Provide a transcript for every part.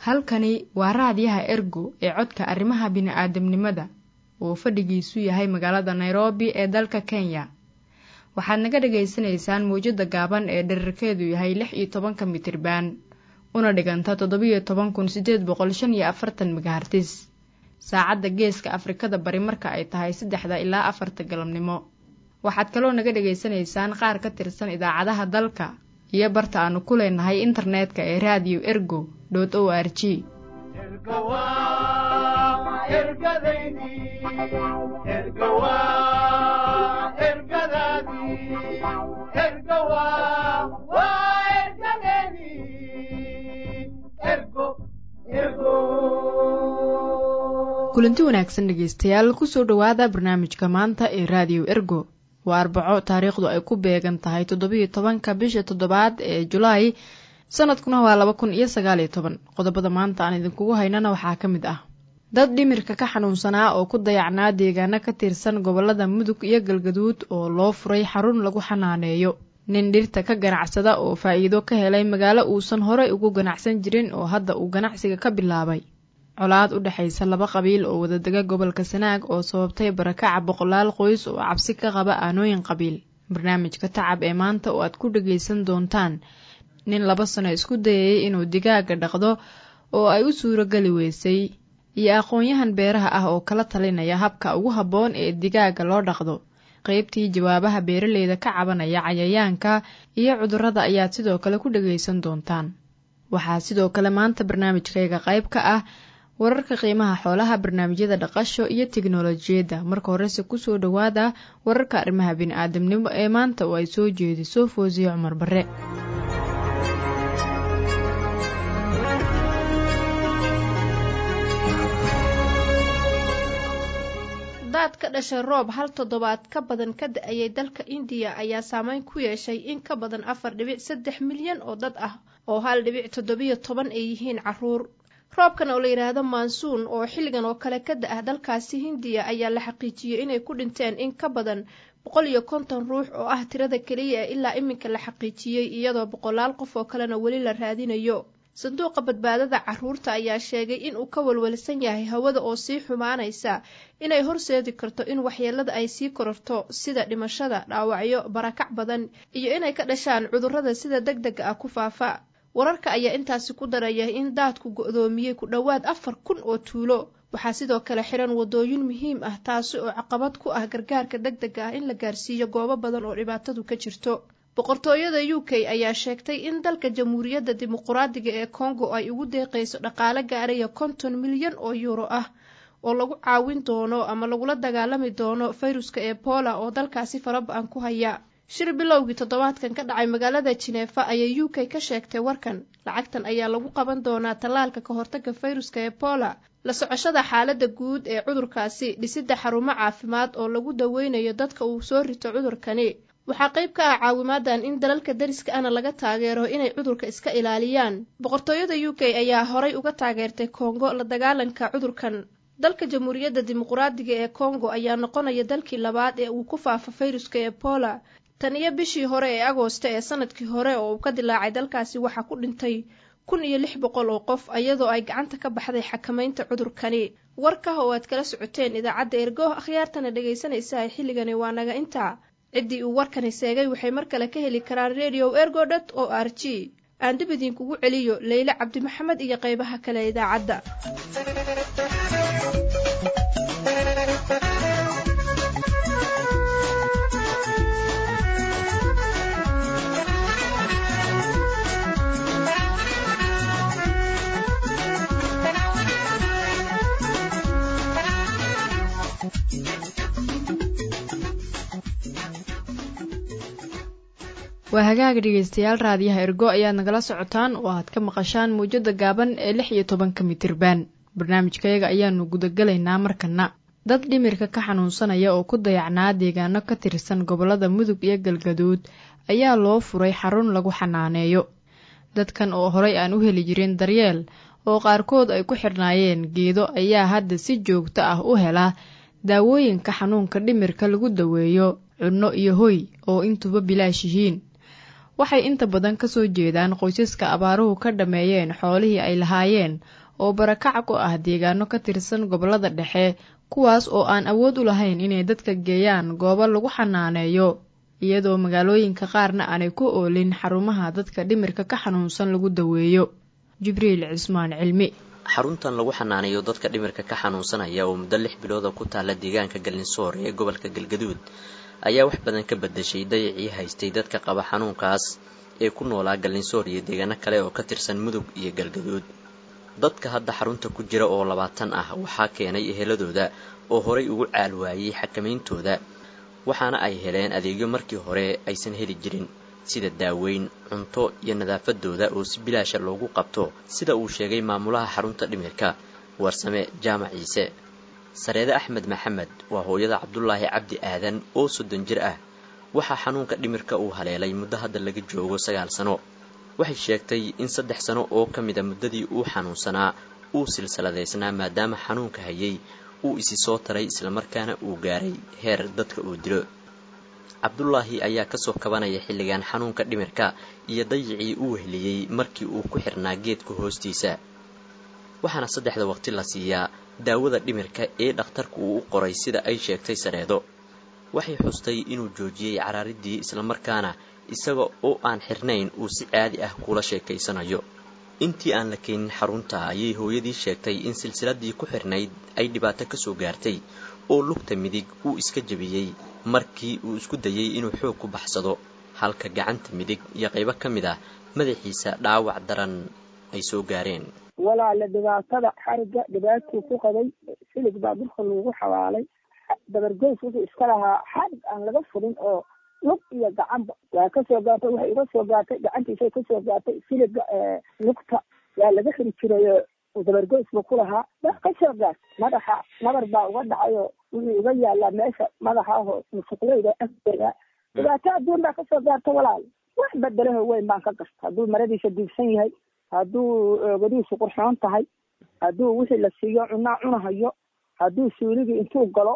halkani waa raadiyaha ergo ee codka arrimaha bini'aadamnimada oo fadhigiisu yahay magaalada nairobi ee dalka kenya waxaad naga dhagaysanaysaan mawjadda gaaban ee dherarkeedu yahay lix iyo tobanka mitirban una dhiganta toddobiyo toban kun siddeed boqol shan iyo afartan megahartis saacadda geeska afrikada bari marka ay tahay saddexda ilaa afarta galabnimo waxaad kaloo naga dhagaysanaysaan qaar ka tirsan idaacadaha dalka iyo barta aanu ku leenahay internetka ee raadiyo ergo dot o r g kulanti wanaagsan dhegeystayaal kusoo dhowaada barnaamijka maanta ee raadiyo ergo waa arbaco taariikhdu ay ku beegan tahay toddobiyo tobanka bisha toddobaad ee julaay sanadkuna waa laba kun iyo sagaaliyo toban qodobada maanta aan idinkugu haynana waxaa ka mid ah dad dhimirka ka xanuunsanaa oo ku dayacnaa deegaano ka tirsan gobolada mudug iyo galgaduud oo loo furay xarun lagu xanaaneeyo nin dhirta ka ganacsada oo faa'iido ka helay magaalo uusan horey ugu ganacsan jirin oo hadda uu ganacsiga ka bilaabay colaad u dhexaysa laba qabiil oo wadadega gobolka sanaag oo sababtay barakaca boqolaal qoys oo cabsi ka qaba aanooyin qabiil barnaamijka tacab ee maanta oo aad ku dhagaysan doontaan nin laba sano isku dayayay inuu digaaga dhaqdo oo ay u suurogeli weysay iyo aqoon-yahan beeraha ah oo kala talinaya habka ugu habboon ee digaaga loo dhaqdo qaybtii jawaabaha beeraleyda ka cabanaya cayayaanka iyo cudurrada ayaad sidoo kale ku dhagaysan doontaan waxaa sidoo kale maanta barnaamijkayga qayb ka ah wararka qiimaha xoolaha barnaamijyada dhaqasho iyo teknolojiyadda marka horese kusoo dhowaada wararka arrimaha bini-aadamnimo ee maanta oo ay soo jeediso foosiye cumar barre daad ka dhashay roob hal toddobaad ka badan ka da-ayay dalka indiya ayaa saameyn ku yeeshay in ka badan afar dhibic saddex milyan oo dad ah oo hal dhibic toddobiyo toban ay yihiin caruur roobkan oo la yidhaahdo mansuun oo xilligan oo kale ka da-ah dalkaasi hindiya ayaa la xaqiijiyey inay ku dhinteen in ka badan boqol iyo konton ruux oo ah tirada keliya ee ilaa iminka la xaqiijiyey iyadoo boqolaal qof oo kalena weli la raadinayo sanduuqa badbaadada caruurta ayaa sheegay in uu ka walwalsan yahay hawada oo sii xumaanaysa inay horseedi karto in waxyeelada ay sii kororto sida dhimashada dhaawacyo barakac badan iyo inay ka dhashaan cudurrada sida deg dega ah ku faafa wararka ayaa intaasi ku daraya in daadku go-doomiyey ku dhowaad afar kun oo tuulo waxaa sidoo kale xiran wadooyin muhiim ah taasi oo caqabad ku ah gargaarka deg dega ah in la gaarsiiyo goobo badan oo dhibaatadu ka jirto boqortooyada u k ayaa sheegtay in dalka jamhuuriyadda dimuquraadiga ee kongo ay ugu deeqayso dhaqaale gaaraya konton milyan oo yuuro ah oo lagu caawin doono ama lagula dagaalami doono fayruska ebola oo dalkaasi faraba-an ku haya shir bilowgii toddobaadkan ka dhacay magaalada jineefa ayay u k ka sheegtay warkan lacagtan ayaa lagu qaban doonaa tallaalka ka hortaga fayruska ebola la socoshada xaaladda guud ee cudurkaasi dhisidda xarumo caafimaad oo lagu daweynayo dadka uu soo rito cudurkani waxaa qayb ka ah caawimaadan in dalalka dariska ana laga taageero inay cudurka iska ilaaliyaan boqortooyada u k ayaa horay uga taageertay kongo la dagaalanka cudurkan dalka jamhuuriyadda dimuquraadiga ee kongo ayaa noqonaya dalkii labaad ee uu ku faafo fayruska ebola tan iyo bishii hore ee agoosta ee sanadkii hore oo uu ka dilaacay dalkaasi waxaa ku dhintay kun iyo lix boqol oo qof iyadoo ay gacanta ka baxday xakamaynta cudurkani warkah oo aad kala socoteen idaacadda ergo akhyaartana dhegaysanaysa xilligani waa naga intaa ciddii uu warkani seegay waxay mar kale ka heli karaan radio ergo dot o r g aan dib idinkugu celiyo leyle cabdi maxamed iyo qaybaha kale idaacadda waa hagaaga dhegeystayaal raadiyaha ergo ayaad nagala socotaan oo aad ka maqashaan mawjada gaaban ee lix iyo tobanka mitirban barnaamijkayaga ayaanu gudagalaynaa markana dad dhimirka ka xanuunsanaya oo ku dayacnaa deegaano ka tirsan gobolada mudug iyo galgaduud ayaa loo furay xarun lagu xanaaneeyo dadkan oo horay aan u heli jirin daryeel oo qaarkood ay ku xidhnaayeen geedo ayaa hadda si joogto ah u hela daawooyinka xanuunka dhimirka lagu daweeyo cunno iyo hoy oo intuba bilaash yihiin waxay inta badan kasoo jeedaan qoysaska abaaruhu ka dhammeeyeen xoolihii ay lahaayeen oo barakac ku ah deegaano ka tirsan gobollada dhexe kuwaas oo aan awood u lahayn inay dadka geeyaan goobo lagu xanaaneeyo iyadoo magaalooyinka qaarna aanay ku oolin xarumaha dadka dhimirka ka xanuunsan lagu daweeyo jibriil cismaan cilmi xaruntan lagu xanaaneeyo dadka dhimirka ka xanuunsanaya oo muddo lix bilooda ku taalla deegaanka gallinsoor ee gobolka galgaduud ayaa wax badan ka bedeshay dayacii haystay dadka qaba xanuunkaas ee ku noolaa gallinsoor iyo deegaano kale oo ka tirsan mudug iyo galgaduud dadka hadda xarunta ku jira oo labaatan ah waxaa keenay eheladooda oo horay ugu caal waayey xakamayntooda waxaana ay heleen adeegyo markii hore aysan heli jirin sida daaweyn cunto iyo nadaafadooda oo si bilaasha loogu qabto sida uu sheegay maamulaha xarunta dhimirka warsame jaamac ciise sareede axmed maxamed waa hooyada cabdulaahi cabdi aadan oo soddon jir ah waxaa xanuunka dhimirka uu haleelay muddo hadda laga joogo sagaal sano waxay sheegtay in saddex sano oo ka mida muddadii uu xanuunsanaa uu silsiladaysnaa maadaama xanuunka hayay uu isi soo taray islamarkaana uu gaaray heer dadka uu dilo cabdulaahi ayaa kasoo kabanaya xilligan xanuunka dhimirka iyo dayicii uu wehliyey markii uu ku xirnaa geedka hoostiisa waxaana saddexda waqti la siiyaa daawada dhimirka ee dhakhtarku uu u qoray sida ay sheegtay sareedo waxay xustay inuu joojiyey caraaridii islamarkaana isaga oo aan xirnayn uu si caadi ah kula sheekaysanayo intii aan la keenin xarunta ayay hooyadii sheegtay in silsiladii ku xirnayd ay dhibaato kasoo gaartay oo lugta midig uu iska jebiyey markii uu isku dayey inuu xoog ku baxsado halka gacanta midig iyo qaybo ka mid ah madaxiisa dhaawac daran ay soo gaareen walaala dhibaatada xariga dhibaatuu ku qabay silig baa dhulka lagu xawaalay dabargoys wuxuu iska lahaa xarig aan laga furin oo lug iyo gacanba waa kasoo gaartay waxay iga soo gaartay gacantiisay kasoo gaartay siliga lugta waa laga xiri jirayo dabargoys buu ku lahaa waa kasoo gaart madaxa nabar baa uga dhacayo wuxuu uga yaalaa meesha madaxa aho musuqleyda agteeda dhibaato adduun baa kasoo gaarta walaal wax bedelaho weyn baan ka gasta hadduu maradiisa diibsan yahay hadduu oogadiisu qurxoon tahay hadduu wixii la siiyo cunaa cunahayo hadduu suuligii intuu galo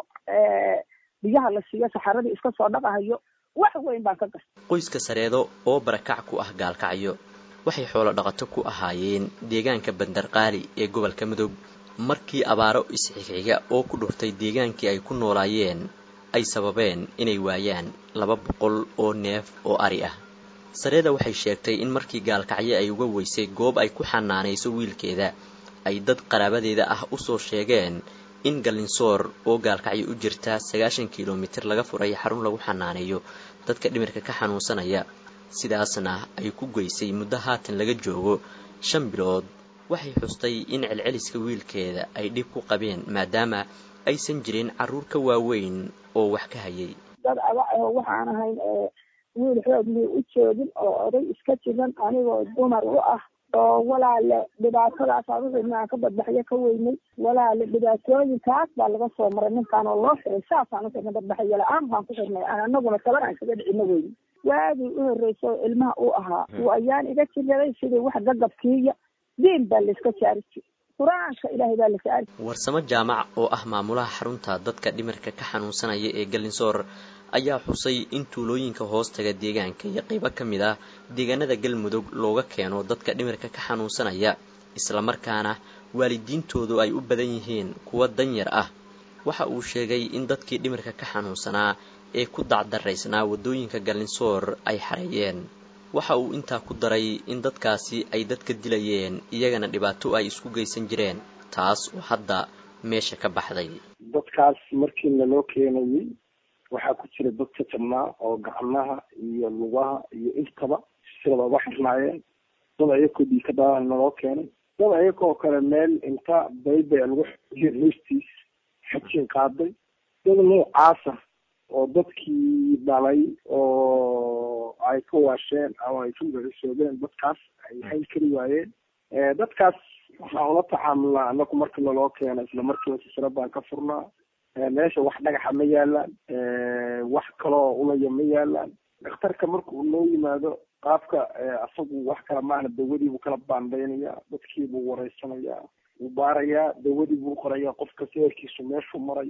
biyaha la siiyo saxaradii iska soo dhaqahayo wax weyn baan ka gasta qoyska sareedo oo barakac ku ah gaalkacyo waxay xoolo dhaqato ku ahaayeen deegaanka bandarqaali ee gobolka mudug markii abaaro isxigxiga oo ku dhuftay deegaankii ay ku noolaayeen ay sababeen inay waayaan laba boqol oo neef oo ari ah sareeda waxay sheegtay in markii gaalkacyo ay uga weysay goob ay ku xanaanayso wiilkeeda ay dad qaraabadeeda ah usoo sheegeen in gallinsoor oo gaalkacyo u jirta sagaashan kilomitir laga furay xarun lagu xanaaneeyo dadka dhimirka ka xanuunsanaya sidaasna ay ku geysay muddo haatan laga joogo shan bilood waxay xustay in celceliska wiilkeeda ay dhib ku qabeen maadaama aysan jirin carruur ka waaweyn oo wax ka hayay dad aba aho waxaan ahayn wiil xoog mii u joogin oo oday iska jiran anigoo dumar u ah oo walaale dhibaatadaas aduxina aan ka badbaxyo ka weynay walaale dhibaatooyinkaas baa laga soo maray ninkaan oo loo xiray saasaan uxirna badbaxyo la-aan baan ku xirnay anaguna taban aan kaga dhicino weyne waagii u horreysa oo ilmaha uu ahaa uu ayaan iga jiraday sidii wax gagabkiiya diin baa layska saari jir qur-aanka ilaahay baa la saari warsamo jaamac oo ah maamulaha xarunta dadka dhimirka ka xanuunsanaya ee gallinsoor ayaa xusay in tuulooyinka hoostaga deegaanka iyo qaybo ka mid ah deegaanada galmudug looga keeno dadka dhimirka ka xanuunsanaya islamarkaana waalidiintoodu ay u badan yihiin kuwa danyar ah waxa uu sheegay in dadkii dhimirka ka xanuunsanaa ee ku dacdaraysnaa waddooyinka gallinsoor ay xareeyeen waxa uu intaa ku daray in dadkaasi ay dadka dilayeen iyagana dhibaato ay isku geysan jireen taas oo hadda meesha ka baxday dadkaas markii naloo keenayay waxaa ku jira dad ka jabnaa oo gacmaha iyo lugaha iyo intaba silada uga xirnaayeen dad ayakoo dhiika dhalaan naloo keenay dad ayakoo kale meel inta baybay lagu xojiyeen hoostiis xajin qaaday dad noocaasa oo dadkii dhalay oo ay ka waasheen ama ay ka magacisoobeen dadkaas ay hayn kari waayeen dadkaas waxaan ula tacaamulnaa anaku marka naloo keena isla markiiba sisra baan ka furnaa meesha wax dhagaxa ma yaalaan wax kaloo ulaya ma yaalaan dhakhtarka marka uu noo yimaado qaabka asagu wax kala maahna dawadiibuu kala baandaynaya dadkiibuu wareysanayaa wuu baarayaa dawadii buu qorayaa qofka seerkiisu meeshuu marayo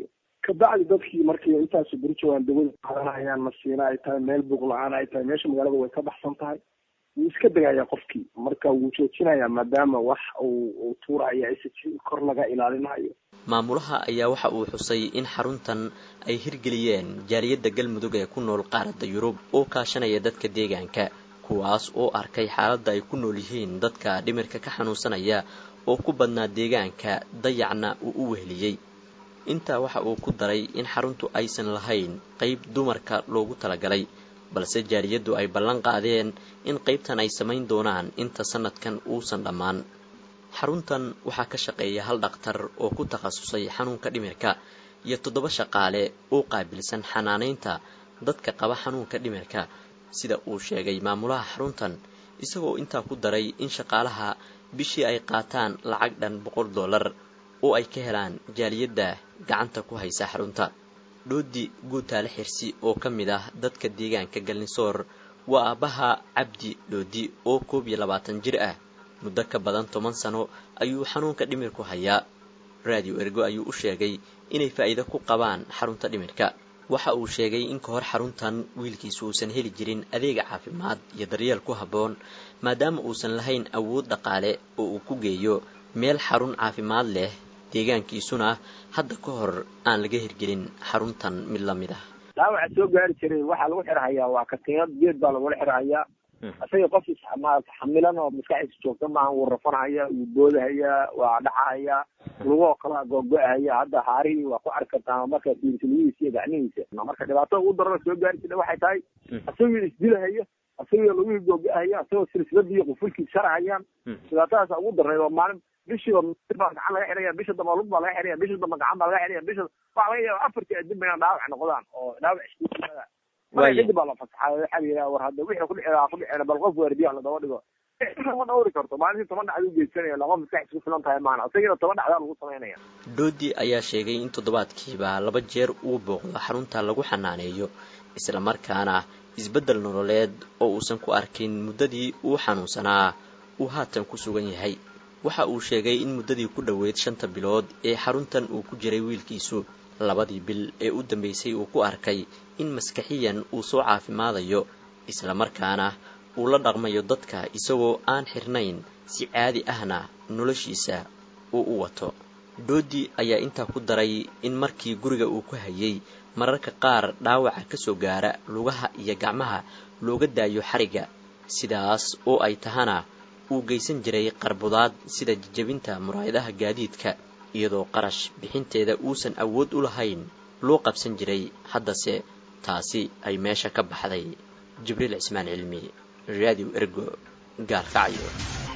kabacdi dadkii markii intaasu beri joogaan dawada qaadanayaan masiina ay tahay meel buuq la-aan ay tahay meesha magaalada way ka baxsan tahay wuu iska degayaa qofkii marka wuu joojinayaa maadaama wax uu uu tuuraya s kor laga ilaalinayo maamulaha ayaa waxa uu xusay in xaruntan ay hirgeliyeen jaaliyadda galmudug ee ku nool qaaradda yurub oo kaashanaya dadka deegaanka kuwaas oo arkay xaaladda ay ku nool yihiin dadka dhimirka ka xanuunsanaya oo ku badnaa deegaanka dayacna uu u weheliyey intaa waxa uu ku daray in xaruntu aysan lahayn qayb dumarka loogu talagalay balse jaaliyaddu ay ballan qaadeen in qaybtan ay samayn doonaan inta sanadkan uusan dhammaan xaruntan waxaa ka shaqeeya hal dhakhtar oo ku takhasusay xanuunka dhimirka iyo toddoba shaqaale oo qaabilsan xanaanaynta dadka qaba xanuunka dhimirka sida uu sheegay maamulaha xaruntan isagoo intaa ku daray in shaqaalaha bishii ay qaataan lacag dhan boqol dollar oo ay ka helaan jaaliyadda gacanta ku haysa xarunta dhoodi guutaale xirsi oo ka mid ah dadka deegaanka galnisoor waa aabbaha cabdi dhoodi oo koob iyo labaatan jir ah muddo ka badan toban sano ayuu xanuunka dhimirku hayaa raadiyo ergo ayuu u sheegay inay faa'iido ku qabaan xarunta dhimirka waxa uu sheegay in ka hor xaruntan wiilkiisu uusan heli jirin adeega caafimaad iyo daryeel ku habboon maadaama uusan lahayn awood dhaqaale oo uu ku geeyo meel xarun caafimaad leh deegaankiisuna hadda ka hor aan laga hirgelin xaruntan mid la mid ah dhaawaca soo gaari jiray waxaa lagu xirhayaa waa katiinad geed baa lagula xirhayaa isaga qof maarata xamilan oo maskaxdiisa joogta maaha wuu rafanhaya wuu boodahaya waa dhacahaya lugoo kala googo-ahaya hadda haarihii waa ku arki kartaa marka fiirtiliyihiisa iyo gacmihiisa marka dhibaatada ugu darana soo gaari jirta waxay tahay isagii isdilahaya isagii lugihii googo-ahaya isagoo silsiladii qufulkii sharahayaan dhibaatadaasa ugu darnayd oo maalin bishiiba baa gacan laga xiraya bisha damba lug baa laga xiraya bisha damba gacan baa laga xiraya bisha waxa laga yaaba afartii adib inaan dhaawac noqdaan oo dhaawac isku yimaada marka kadib baa la fasaxay waxaa la yidhaha war hadda wixii kudhici ku dhicina bal qof waardiyaha ladaba dhigo ma dhawri karto maalintii toban dhacda u geysanaya laqof maskax isku filan tahay maana isagiina toban dhacdaa lagu samaynaya doodi ayaa sheegay in toddobaadkiiba laba jeer uu booqdo xarunta lagu xanaaneeyo isla markaana isbeddel nololeed oo uusan ku arkin muddadii uu xanuunsanaa uu haatan ku sugan yahay waxa uu sheegay in muddadii ku dhoweyd shanta bilood ee xaruntan uu ku jiray wiilkiisu labadii bil ee u dambeysay uu ku arkay in maskaxiyan uu soo caafimaadayo isla markaana uu la dhaqmayo dadka isagoo aan xirnayn si caadi ahna noloshiisa uu u wato doodi ayaa intaa ku daray in markii guriga uu ku hayay mararka qaar dhaawaca ka soo gaara lugaha iyo gacmaha looga daayo xariga sidaas oo ay tahana uu geysan jiray qarbudaad sida jajabinta muraayadaha gaadiidka iyadoo qarash bixinteeda uusan awood u lahayn loo qabsan jiray haddase taasi ay meesha ka baxday jibriil cismaan cilmi radio ergo gaalkacyo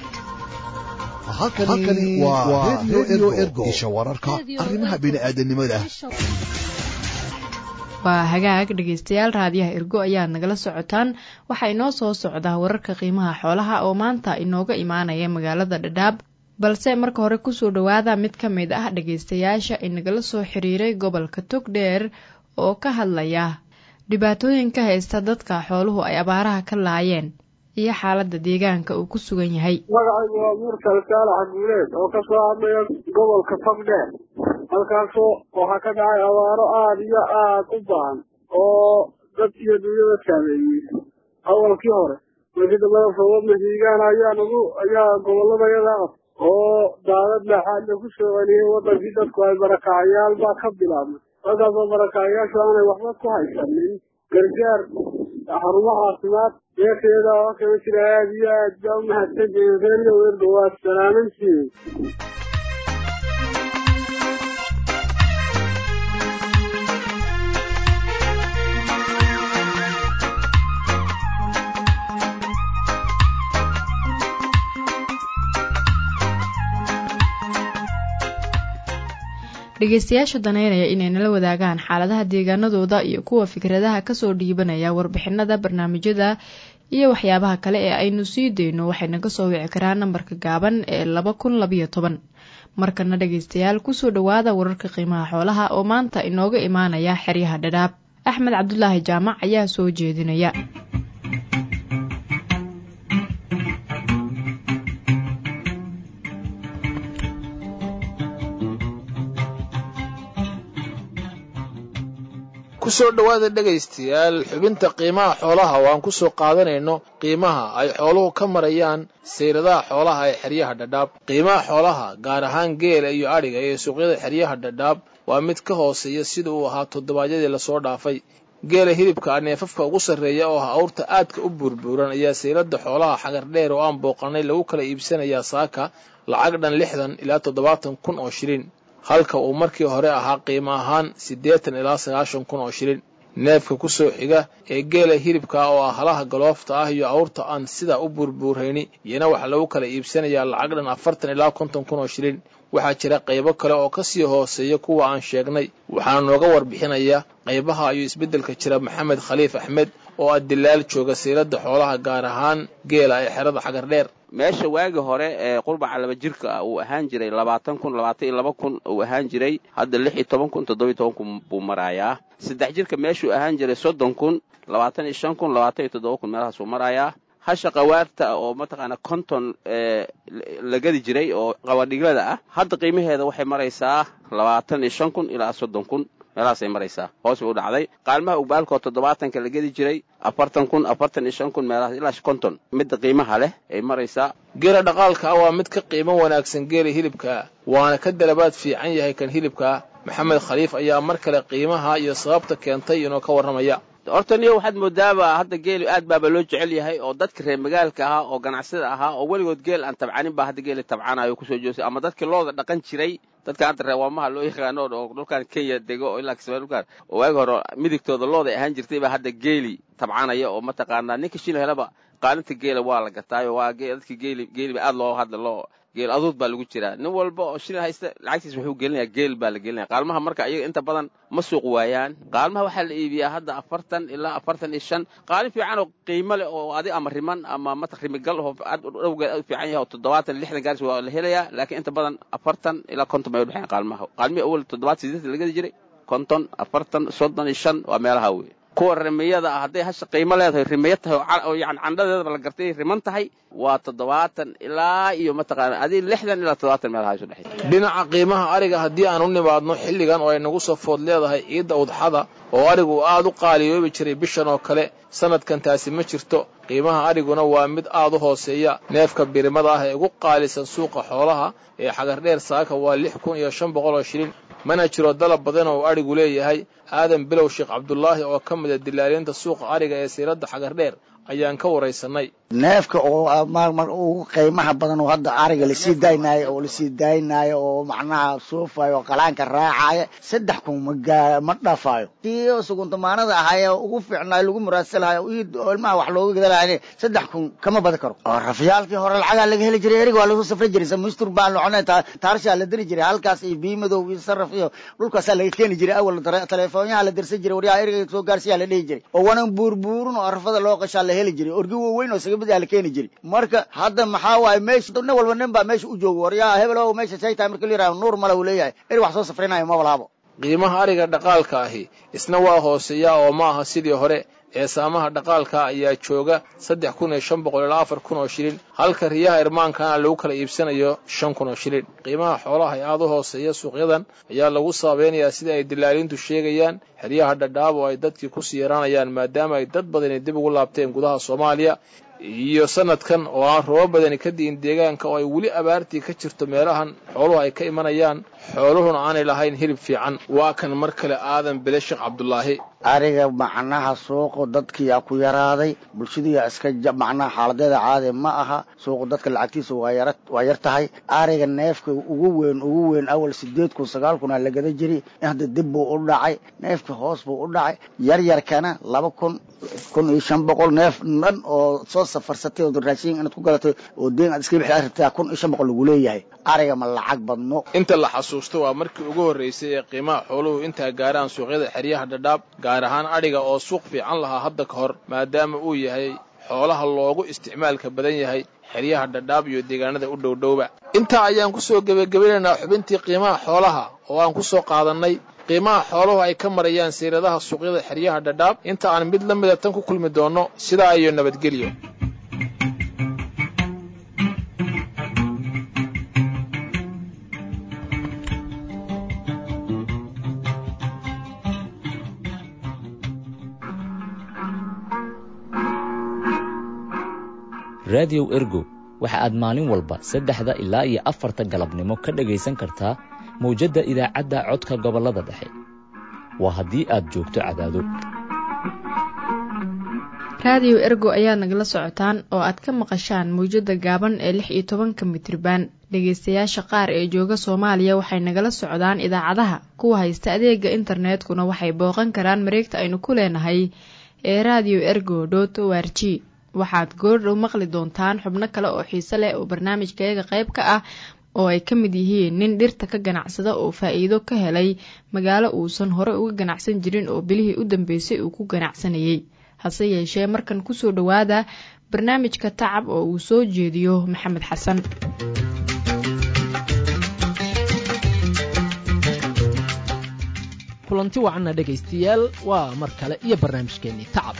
halkani waa redio ergo isha wararka arrimaha bini'aadanimada waa hagaag dhegaystayaal raadiyaha ergo ayaad nagala socotaan waxaa inoo soo socdaa wararka qiimaha xoolaha oo maanta inooga imaanaya magaalada dhadhaab balse marka hore kusoo dhowaada mid ka mid ah dhagaystayaasha inagala soo xiriiray gobolka togdheer oo ka hadlaya dhibaatooyinka haysta dadka xooluhu ay abaaraha ka laayeen iyo xaaladda deegaanka uu ku sugan yahay magacaygu waa muurkal saalax guuleed oo ka soo hadlaya gobolka togdheer halkaasoo waxaa ka dhacay abaaro aada iyo aada u baahan oo dad iyo dunyada saameeyey awalkii hore markii dambada sabab mahiigaan ayaa nagu ayaa gobolladayada ah oo daadad laaxaadna ku soo celiyey wadankii dadku ay barakacayaal baa ka bilaabmay halkaasoo barakacayaashu aanay waxba ku haysanin gargaar xarumo caafimaad meesheeda oo kama jira aada iyo aad baa u mahadsantihiin reeryo werdo waa salaamantihiin dhegaystayaasha daneynaya inay nala wadaagaan xaaladaha deegaanadooda iyo kuwa fikradaha kasoo dhiibanaya warbixinada barnaamijyada iyo waxyaabaha kale ee aynu sii dayno waxay naga soo wici karaan nambarka gaaban ee laba kun labayo toban markana dhegaystayaal kusoo dhowaada wararka qiimaha xoolaha oo maanta inooga imaanaya xeryaha dhadhaab axmed cabdulaahi jaamac ayaa soo jeedinaya ku soo dhowaada dhegaystayaal xubinta qiimaha xoolaha oo aan ku soo qaadanayno qiimaha ay xooluhu ka marayaan sayradaha xoolaha ee xeryaha dhadhaab qiimaha xoolaha gaar ahaan geela iyo adhiga ee suuqyada xeryaha dhadhaab waa mid ka hooseeya sida uu ahaa toddobaadyadii lasoo dhaafay geela hilibka neefafka ugu sarreeya oo ah awrta aadka u buurbuuran ayaa saylada xoolaha xagar dheer oo aan booqanay lagu kala iibsanayaa saaka lacag dhan lixdan ilaa toddobaatan kun oo shilin halka uu markii hore ahaa qiimo ahaan siddeetan ilaa sagaashan kun oo shilin neefka ku soo xiga ee geela hilibka oo ah halaha galoofta ah iyo awrta aan sidaa u buurbuurayni iyana waxaa lagu kala iibsanayaa lacag dhan afartan ilaa konton kun oo shilin waxaa jira qaybo kale oo ka sii hooseeya kuwa aan sheegnay waxaana nooga warbixinaya qaybaha ayuu isbeddelka jira maxamed khaliif axmed oo ah dilaal jooga saylada xoolaha gaar ahaan geela ee xerada xagar dheer meesha waagi hore ee qurbaca laba jirka ah uu ahaan jiray labaatan kun labaatan iyo laba kun uu ahaan jiray hadda lix iyo toban kun toddoba iyo toban kun buu marayaa saddex jirka meeshuu ahaan jiray soddon kun labaatan iyo shan kun labaatan iyo toddoba kun meelahaasuu marayaa hasha qawaarta oo mataqaana konton la gadi jiray oo qabadhiglada ah hadda qiimaheeda waxay maraysaa labaatan iyo shan kun ilaa soddon kun meelahaasay maraysaa hoos bay u dhacday qaalmaha ugbaalkoo toddobaatanka la gedi jiray afartan kun afartan iyo shan kun meelahaas ilaa konton midda qiimaha leh ay maraysaa geela dhaqaalka ah waa mid ka qiimo wanaagsan geela hilibka waana ka dalabaad fiican yahay kan hilibka maxamed khaliif ayaa mar kale qiimaha iyo sababta keentay inuu ka warramaya horta niyo waxaad moodaaba hadda geelu aad baaba loo jecel yahay oo dadka reer magaalka ahaa oo ganacsada ahaa oo weligood geel aan tabcanin baa hadda geeli tabcanayo kusoo joosay ama dadkii looda dhaqan jiray dadka hadda reewaamaha loo yaqaano oo dhulkan kenya dego oo ilaa kismaail dhulkaan oo waagi hore midigtooda looday ahaan jirtay baa hadda geeli tabcanaya oo mataqaanaa ninka shil helaba qaalinta geela waa la gataayo waa dadka geeli geeliba aad loo hadda loo geel aduud baa lagu jiraa nin walba oo shilin haysta lacagtiis wuxuu gelinayaa geel baa la gelinaya qaalmaha marka ayaga inta badan ma suuq waayaan qaalmaha waxaa la iibiyaa hadda afartan ilaa afartan iyo shan qaalin fiican oo qiimo leh oo adi ama riman ama mata rimigal oo aad dhowgeed aad u fiican yahay oo toddobaatan lixdan gaaris waa la helayaa laakiin inta badan afartan ilaa konton bay udhexeyan qaalmaha qaalmihii awal toddobaatan sideetan la gadi jiray konton afartan soddon iyo shan waa meelaha wey kuwa rimiyada ah hadday hasha qiimo leedahay rimiyo tahay oo yani candhadeedaba la gartay riman tahay waa toddobaatan ilaa iyo mataqaana adii lixdan ilaa toddobaatan meelaha isu dhexaysa dhinaca qiimaha ariga haddii aan u nimaadno xilligan oo ay nagu soo food leedahay ciidda udxada oo arigu aad u qaaliyoobi jiray bishan oo kale sanadkan taasi ma jirto qiimaha ariguna waa mid aad u hooseeya neefka birimada ah ee ugu qaalisan suuqa xoolaha ee xagardheer saaka waa lix kun iyo shan boqol oo shilin mana jiro dalab badan oo adhigu leeyahay aadan bilow sheekh cabdulaahi oo ka mida dilaaliinta suuqa ariga ee siiradda xagardheer ayaan ka waraysanay neefka oo ugu qiimaha badan oo hadda ariga lasii daynaayo oo lasii daynaayo oo macnaha suufayo oo qalaanka raacaya saddex kun magaa ma dhafaayo kii suguntumaanada ahaaye ugu fiicnaayo lagu muraadsalahayo oo ilmaha wax looga gadalahay saddex kun kama badi karo oo rafyaalkii hore lacagaa laga heli jiray eriga waa lasoo safri jiray samistur baan locone taarshaa la diri jiray halkaas iyo biimadow iyo saraf iyo dhulkaasaa laga keeni jiray awal telefoonyaha la dirsan jiray waryaha eriga soo gaarsiyaa la dhihi jiray oo wanan buurbuurin oo arfada loo qashaa la heli jiray orgi waaweyn oo sagabad la keeni jiray marka hadda maxaa waaye meesha nin walba nin baa meesha u jooga waryaha hebel o meesha say tahay marka la yiraha nuur male uu leeyahay eri wax soo safrinayo ma walaabo qiimaha ariga dhaqaalka ahi isna waa hooseeya oo ma aha sidii hore ee saamaha dhaqaalka ayaa jooga saddex kun iyo shan boqol ilaa afar kun oo shilin halka riyaha irmaankana lagu kala iibsanayo shan kun oo shilin qiimaha xoolaha ee aad u hooseeya suuqyadan ayaa lagu saabeynayaa sida ay dilaaliintu sheegayaan xeryaha dhadhaab oo ay dadkii ku sii yaraanayaan maadaama ay dad badani dib ugu laabteen gudaha soomaaliya iyo sanadkan oo aan robo badani ka di'in deegaanka oo ay weli abaartii ka jirto meelahan xooluhu ay ka imanayaan xooluhuna aanay lahayn hilib fiican waa kan mar kale aadan bile sheekh cabdulaahi ariga macnaha suuqu dadkiyaa ku yaraaday bulshadiyaa iska macnaha xaaladeeda caadi ma aha suuqu dadka lacagtiisa waa yar waa yar tahay ariga neefka ugu weyn ugu weyn awal sideed kun sagaal kunaa la gada jiri hadda dib buu u dhacay neefka hoos buu u dhacay yaryarkana laba kun kun iyo shan boqol neef dhan oo soo safarsatay oo raashin inaad ku galatay oo deen aad iska bixi rabtaa kun iyo shan boqol lagu leeyahay ariga ma lacag badno inta la xasuusto waa markii ugu horraysay ee qiimaha xooluhu intaa gaaraan suuqyada xeryaha dhadhaab gaar ahaan adhiga oo suuq fiican lahaa hadda ka hor maadaama uu yahay xoolaha loogu isticmaalka badan yahay xeryaha dhadhaab iyo deegaanada u dhowdhowba intaa ayaan ku soo gebagabanaynaa xubintii qiimaha xoolaha oo aan ku soo qaadannay qiimaha xooluhu ay ka marayaan siiradaha suuqyada xeryaha dhadhaab inta aan mid la mida tan ku kulmi doonno sidaa iyo nabadgelyo raadiyow ergo waxa aad maalin walba saddexda ilaa iyo afarta galabnimo ka dhegaysan kartaa mawjadda idaacadda codka gobollada dhexe waa haddii aad joogto cadaado raadiyo ergo ayaad nagala socotaan oo aad ka maqashaan mawjadda gaaban ee lix iyo tobanka mitriban dhegaystayaasha qaar ee jooga soomaaliya waxay nagala socdaan idaacadaha kuwa haysta adeega internetkuna waxay booqan karaan mareegta aynu ku leenahay ee radio ergo dot o r g waxaad goordhow maqli doontaan xubno kale oo xiise leh oo barnaamijkayaga qayb ka ah oo ay ka mid yihiin nin dhirta ka ganacsada oo faa'iido ka helay magaalo uusan hore uga ganacsan jirin oo bilihii u dambeysay uu ku ganacsanayay hase yeeshee markan kusoo dhowaada barnaamijka tacab oo uu soo jeediyo maxamed xasan kulanti wacanna dhegaystayaal waa mar kale iyo barnaamijkeennii tacab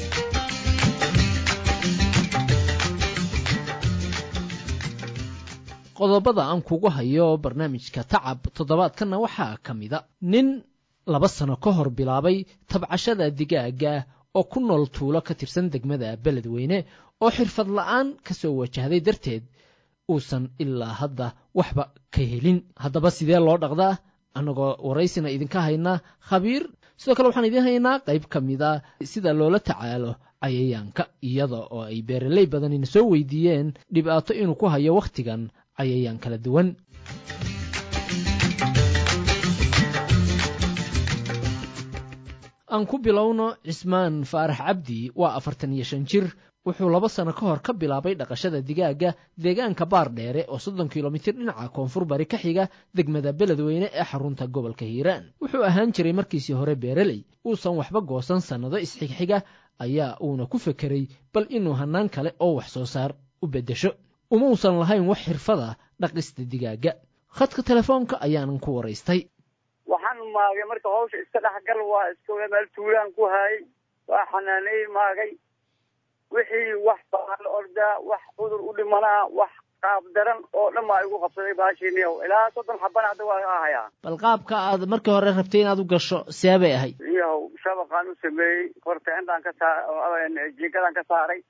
qodobada aan kugu hayo barnaamijka tacab toddobaadkanna waxaa ka mida nin laba sano ka hor bilaabay tabcashada digaaga oo ku nool tuulo ka tirsan degmada beledweyne oo xirfad la'aan ka soo wajahday darteed uusan ilaa hadda waxba ka helin haddaba sidee loo dhaqdaa annagoo waraysina idinka haynaa khabiir sidoo kale waxaan idiin haynaa qayb ka mida sida loola tacaalo cayayaanka iyada oo ay beeraley badanina soo weydiiyeen dhibaato inuu ku hayo wakhtigan cayayaan kala duwan aan ku bilowno cismaan faarax cabdi waa afartan iyo shan jir wuxuu laba sano ka hor ka bilaabay dhaqashada digaaga deegaanka baar dheere oo soddon kilomitir dhinaca koonfur bari ka xiga degmada beledweyne ee xarunta gobolka hiiraan wuxuu ahaan jiray markiisii hore beereley uusan waxba goosan sannado isxigxiga ayaa uuna ku fekeray bal inuu hannaan kale oo wax soo saar u beddesho umausan lahayn wax xirfada dhaqista digaaga khadka telefoonka ayaanan ku waraystay waxaan maagay marka hawsha iska dhexgal waa iska meel tuulaan ku haayay waa xanaaney maagay wixii wax baan ordaa wax cudur u dhimanaa wax qaab daran oo dhan baa igu qabsaday baashiiniyow ilaa soddon xabana hadda waa ahayaa bal qaabka aad markii hore rabtay inaad u gasho see bay ahayd iyahow shabaqaan u sameeyey horta indhaan ka saa jiingadaan ka saaray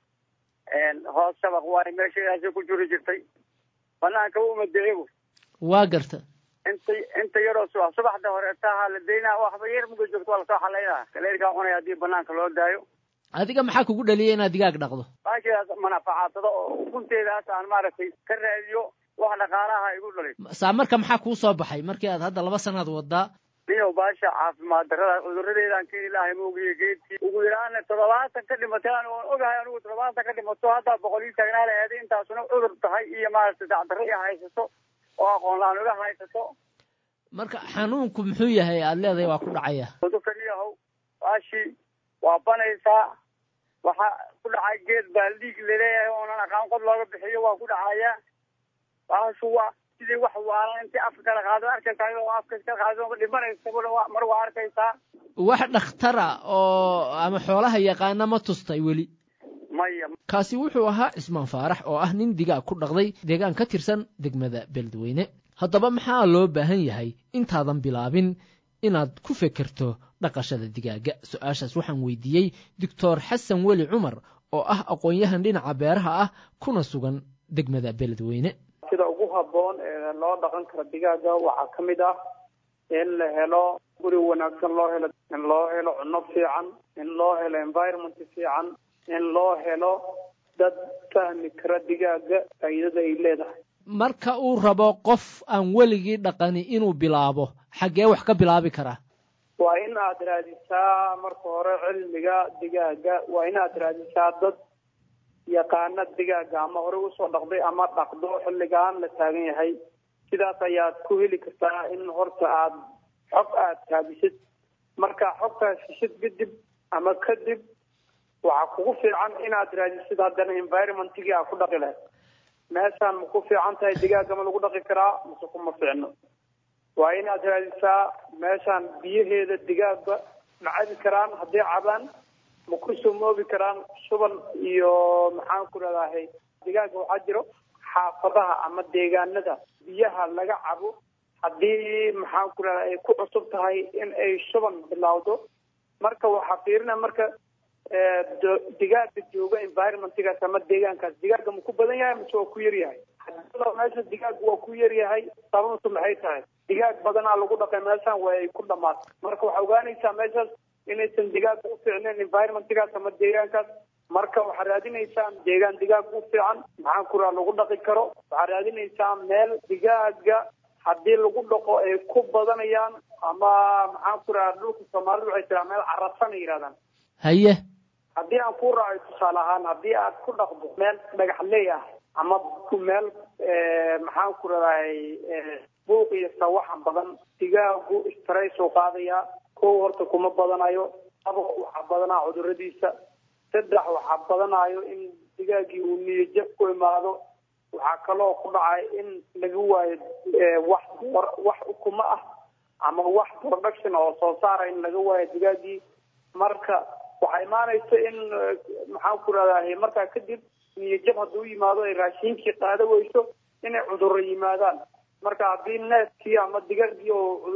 hoos shabaq waayo meeshaasi ku juri jirtay banaanka uma dicigu waa garta inta inta yaroo subax subaxda hore taha la daynaa waxba yar muga joogto waa lasoo xalaynaa kaleerkaa cunaya haddii banaanka loo daayo adiga maxaa kugu dhaliyay inaad digaag dhaqdo baashidaas manafacaadsado oo ukunteedaas aan maaragtay ka raadiyo wax dhaqaalaha igu dhalay saa marka maxaa kuu soo baxay markii aad hadda laba sanaad wadaa niyow baasha caafimaad darada cuduradeedaan ka ilaahay moogiyo geedkii ugu yaraana toddobaatan ka dhimataan oon ogahay anigu toddobaatan ka dhimato haddaa boqol ii taagnaa laheeday intaasuna cudur tahay iyo maaragtay dacdarro i haysato oo aqoon la-aan uga haysato marka xanuunku muxuu yahay aad leedahay waa ku dhacaya cudurka niyahow baashi waa banaysaa waxaa ku dhacay geed baa dhiig laleeyahay oonan aqaan qod looga bixiyo waa ku dhacaya baashu waa sidii wax waalan intii afka kala qaado arkaysaa oo afka kala qaado dhimanaysa mar waa arkaysaa wax dhakhtara oo ama xoolaha yaqaana ma tustay weli maya kaasi wuxuu ahaa cismaan faarax oo ah nin digaag ku dhaqday deegaan ka tirsan degmada beledweyne haddaba maxaa loo baahan yahay intaadan bilaabin inaad ku fekerto dhaqashada digaaga su-aashaas waxaan weydiiyey doctor xasan weli cumar oo ah aqoon-yahan dhinaca beeraha ah kuna sugan degmada beledweyne sida ugu habboon ee loo dhaqan karo digaaga waxaa ka mid ah in la helo guri wanaagsan loo helo in loo helo cunno fiican in loo helo environment fiican in loo helo dad fahmi kara digaaga faa'iidada ay leedahay marka uu rabo qof aan weligii dhaqani inuu bilaabo xaggee wax ka bilaabi karaa waa in aad raadisaa marka hore cilmiga digaaga waa inaad raadisaa dad yaqaana digaaga ama horey usoo dhaqday ama dhaqdo xilligaan la taagan yahay sidaas ayaad ku heli kartaa in horta aad xog aad raadisid marka xogtaas heshid kadib ama kadib waxaa kugu fiican inaad raadisid haddana environmentigii aad ku dhaqi lahayd meeshaan ma ku fiican tahay digaaga ma lagu dhaqi karaa mase kuma fiicno waa inaad raadisaa meeshaan biyaheeda digaaga ma cabi karaan hadday cabaan ma ku sumoobi karaan shuban iyo maxaan ku leedahay digaaga waxaa jiro xaafadaha ama deegaanada biyaha laga cabo haddii maxaan ku leedahay ay ku cusub tahay in ay shuban bilowdo marka waxaa fiirina marka digaaga jooga environmentgaas ama deegaankaas digaaga ma ku badan yahay mise waa ku yar yahay hadii meesha digaaga waa ku yar yahay sababtu maxay tahay digaag badanaa lagu dhaqay meeshan waa ay ku dhamaatay marka waxaa ogaanaysaa meeshaas inaysan digaaga u fiicnayn environmentgaas ama deegaankaas marka waxaa raadinaysaa deegaan digaag u fiican maxaan kuraa lagu dhaqi karo waxaa raadinaysaa meel digaaga haddii lagu dhaqo ay ku badanayaan ama maxaan ku raha dhulka soomaalidu waxay tiraa meel carasana yidhahdaan haye haddii aan ku raaco tusaale ahaan haddii aad ku dhaqdo meel dhagaxley ah ama meel maxaan ku radahay buuq iyo sawaxan badan digaagu straysu qaadayaa kow horta kuma badanayo labo waxaa badanaa cuduradiisa saddex waxaa badanayo in digaagii uu niyajab ku imaado waxaa kaloo ku dhacay in laga waayo wax wax ukuma ah ama wax production oo soo saara in laga waayo digaagii marka waxaa imaanaysa in maxaan ku rahdahay markaa kadib niyajab hadduu yimaado ay raashinkii qaada weyso inay cudurro yimaadaan marka haddii neefkii ama digaagii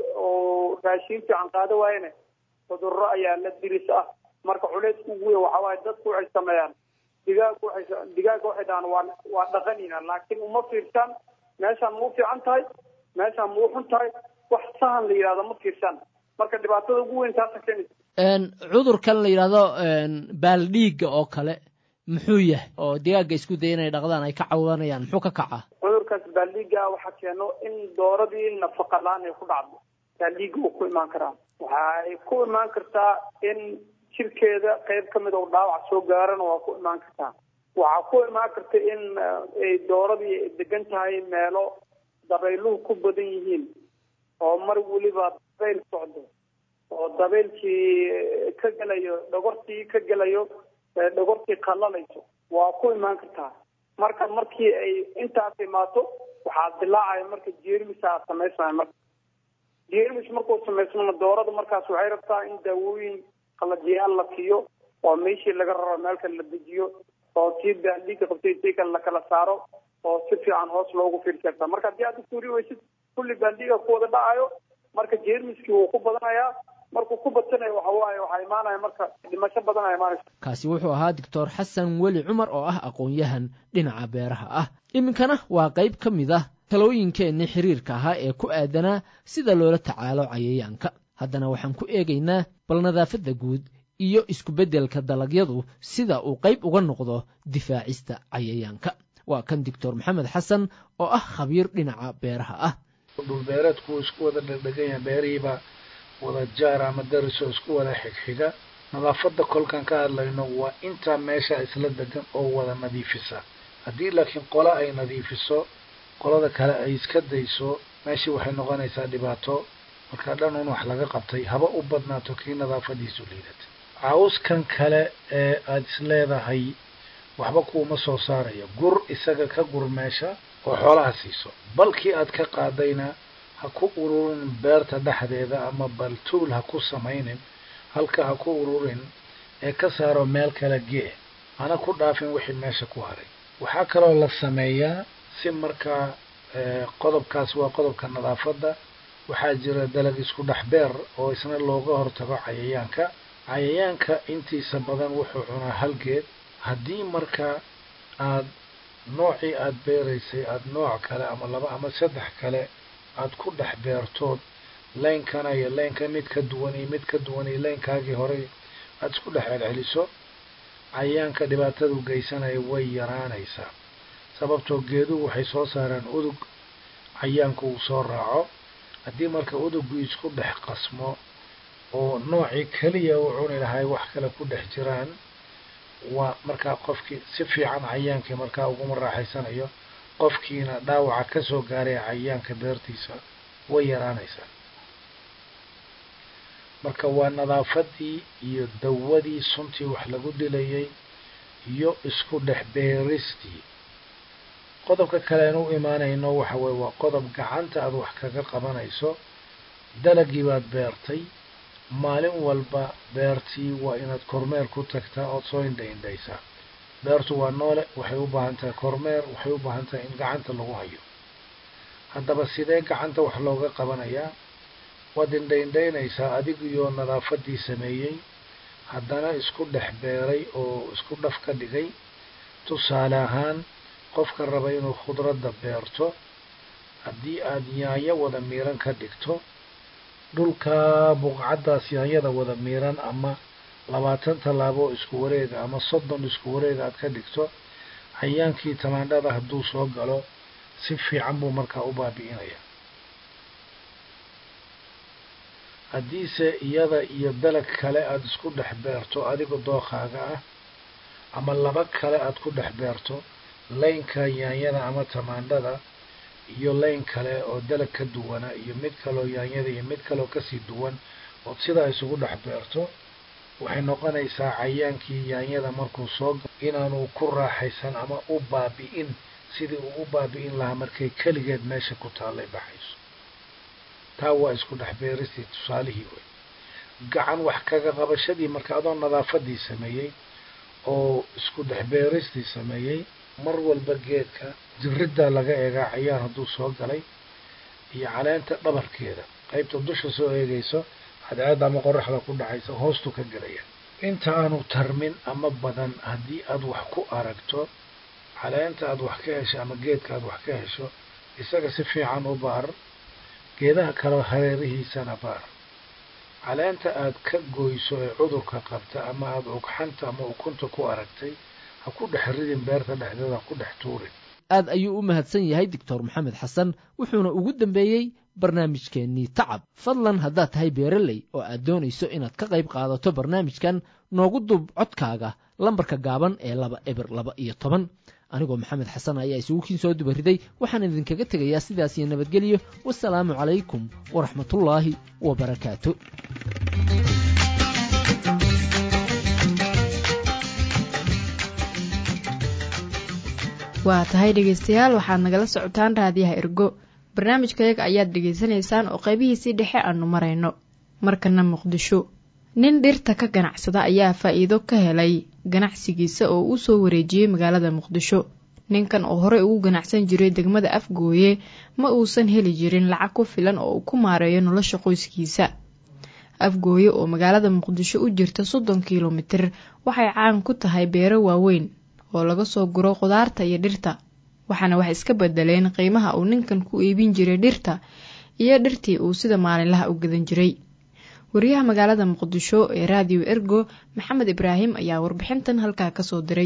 oo raashin fiican qaada waayana cudurro ayaa la diris ah marka culeysku ugu weyn waxaa waaye dadku waxay sameeyaan digaag waxay digaaga waxay dhahaan waa waa dhaqanina laakiin uma fiirsaan meeshaan ma u fiican tahay meeshaan ma u xun tahay wax sahan la yidhahdo ma fiirsaan marka dhibaatada ugu weyn taasa keenaysa cudurkan la yidhaahdo baaldhiigga oo kale muxuu yahay oo digaaga isku daya inay dhaqdaan ay ka cawanayaan muxuu ka kacaa cudurkaas baaldhiigga waxaa keeno in dooradii nafaqa la-aan ay ku dhacdo baaldhiigga uu ku imaan karaa waxa ay ku imaan kartaa in jirkeeda qayb ka mid oo dhaawac soo gaarana waa ku imaan kartaa waxaa ku imaan karta in ay dooradii degan tahay meelo dabayluhu ku badan yihiin oo mar weliba dabayl socdo oo dabaylkii ka gelayo dhogortii ka gelayo dhogortii qallalayso waa ku imaan kartaa marka markii ay intaas imaato waxaa dilaacaya marka jeermisaa samaysmaya marka jeermis markuu samaysmana doorada markaas waxay rabtaa in daawooyin qalajiyaal la siiyo oo meeshii laga raro meelka la dejiyo oo tii baaldhiigka qabtay tii kale lakala saaro oo si fiican hoos loogu fiirseerta marka haddii aad usuuri weysid kulli baaldhiiga ku wada dhacayo marka jeermiskii wuu ku badanayaa markuu ku badsanayo waxa waaye waxaa imaanaya marka dhimasho badan aa imaanaysa kaasi wuxuu ahaa doctor xasan weli cumar oo ah aqoon-yahan dhinaca beeraha ah iminkana waa qayb ka mid ah talooyinkeenni xiriirka ahaa ee ku aadanaa sida loola tacaalo cayayaanka haddana waxaan ku eegaynaa bal nadaafadda guud iyo isku-beddelka dalagyadu sida uu qayb uga noqdo difaacista cayayaanka waa kan doctor maxamed xasan oo ah khabiir dhinaca beeraha ah dhulbeereedku wuu isku wada dhegdhegan yahay beerihiiba wada jaar ama darisoo isku wada xigxiga nadaafadda kolkaan ka hadlayno waa intaa meesha isla degan oo wada nadiifisa haddii laakiin qole ay nadiifiso qolada kale ay iska dayso meeshii waxay noqonaysaa dhibaato markaa dhan un wax laga qabtay haba u badnaato kii nadaafadiisu liidata cawskan kale ee aada is leedahay waxba kuuma soo saaraya gur isaga ka gur meesha oo xoolaha siiso balkii aad ka qaadayna ha ku ururin beerta dhexdeeda ama baltuul ha ku samaynin halka ha ku ururin ee ka saaro meel kale gee hana ku dhaafin wixii meesha ku haray waxaa kaloo la sameeyaa si markaa qodobkaas waa qodobka nadaafadda waxaa jira dalag isku dhex beer oo isna looga hortago cayayaanka cayayaanka intiisa badan wuxuu cunaa halgeed haddii markaa aad noocii aada beeraysay aada nooc kale ama laba ama saddex kale aada ku dhex beertood laynkana iyo laynka mid ka duwan iyo mid ka duwan iyo laynkaagii horey aada isku dhex celceliso cayayaanka dhibaatadu geysanaya way yaraanaysaa sababtoo geeduhu waxay soo saaraan udug cayayaanku uu soo raaco haddii marka udugu isku dhex qasmo oo noocii keliya uu cuni lahay wax kale ku dhex jiraan waa markaa qofkii si fiican cayaankii markaa uguma raaxaysanayo qofkiina dhaawaca ka soo gaaray cayayaanka beertiisa way yaraanaysaa marka waa nadaafadii iyo dawadii suntii wax lagu dilayay iyo isku dhex beeristii qodobka kale aan u imaanayno waxa weye waa qodob gacanta aada wax kaga qabanayso dalagii baad beertay maalin walba beertii waa inaad kormeer ku tagtaa ood soo indha indhaysaa beertu waa noole waxay u baahan tahay kormeer waxay u baahan tahay in gacanta lagu hayo haddaba sidee gacanta wax looga qabanayaa waad indha indhaynaysaa adigiyo nadaafadii sameeyey haddana isku dhex beeray oo isku dhaf ka dhigay tusaale ahaan qofka raba inuu khudradda beerto haddii aada yaanyo wada miiran ka dhigto dhulka buqcaddaas yaanyada wada miiran ama labaatan tallaabo isku wareega ama soddon isku wareega aad ka dhigto cayaankii tamaandhada hadduu soo galo si fiican buu markaa u baabi'inaya haddiise iyada iyo dalag kale aada isku dhex beerto adiga dookaaga ah ama laba kale aada ku dhex beerto laynka yaanyada ama tamaandhada iyo layn kale oo dalag ka duwana iyo mid kaloo yaanyada iyo mid kaloo kasii duwan ood sidaa isugu dhex beerto waxay noqonaysaa cayaankii yaanyada markuu soo galo inaanu ku raaxaysan ama u baabi'in sidii uu u baabi'in lahaa markay keligeed meesha ku taallay baxayso taa waa isku dhex beeristii tusaalihii wey gacan wax kaga qabashadii marka adoo nadaafadii sameeyey oo isku dhex beeristii sameeyey mar walba geedka jiriddaa laga eegaa cayaan hadduu soo galay iyo caleenta dhabarkeeda qaybta dusha soo eegayso cadceedda ama qoraxda ku dhacaysa hoostu ka gelaya inta aanu tarmin ama badan haddii aad wax ku aragto caleenta aad wax ka hesho ama geedka aad wax ka hesho isaga si fiican u baar geedaha kale hareerihiisana baar caleenta aad ka goyso ee cudurka qabta ama aada ugxanta ama ukunta ku aragtay ha ku dhex ridin beerta dhexdeeda ha ku dhex tuurin aad ayuu u mahadsan yahay doctor maxamed xasan wuxuuna ugu dambeeyey barnaamijkeennii tacab fadlan haddaad tahay beereley oo aad doonayso inaad ka qayb qaadato barnaamijkan noogu duub codkaaga lambarka gaaban ee laba eber laba iyo toban anigoo maxamed xasan ayaa isugu kiin soo dubariday waxaan idinkaga tegayaa sidaas iyo nabadgelyo wasalaamu calaykum waraxmatullaahi wabarakaatu waa tahay dhegaystayaal waxaad nagala socotaan raadiyaha ergo barnaamijkayaga ayaad dhegaysanaysaan oo qaybihiisii dhexe aanu marayno markana muqdisho nin dhirta ka ganacsada ayaa faa'iido ka helay ganacsigiisa oo u soo wareejiyey magaalada muqdisho ninkan oo horey ugu ganacsan jiray degmada afgooye ma uusan heli jirin lacag ku filan oo uu ku maareeyo nolosha qoyskiisa afgooye oo magaalada muqdisho u jirta soddon kilomitir waxay caan ku tahay beero waaweyn oo laga soo guro khudaarta iyo dhirta waxaana wax iska bedeleen qiimaha uu ninkan ku iibin jiray dhirta iyo dhirtii uu sida maalinlaha u gadan jiray wariyaha magaalada muqdisho ee raadiyo ergo maxamed ibraahim ayaa warbixintan halkaa kasoo diray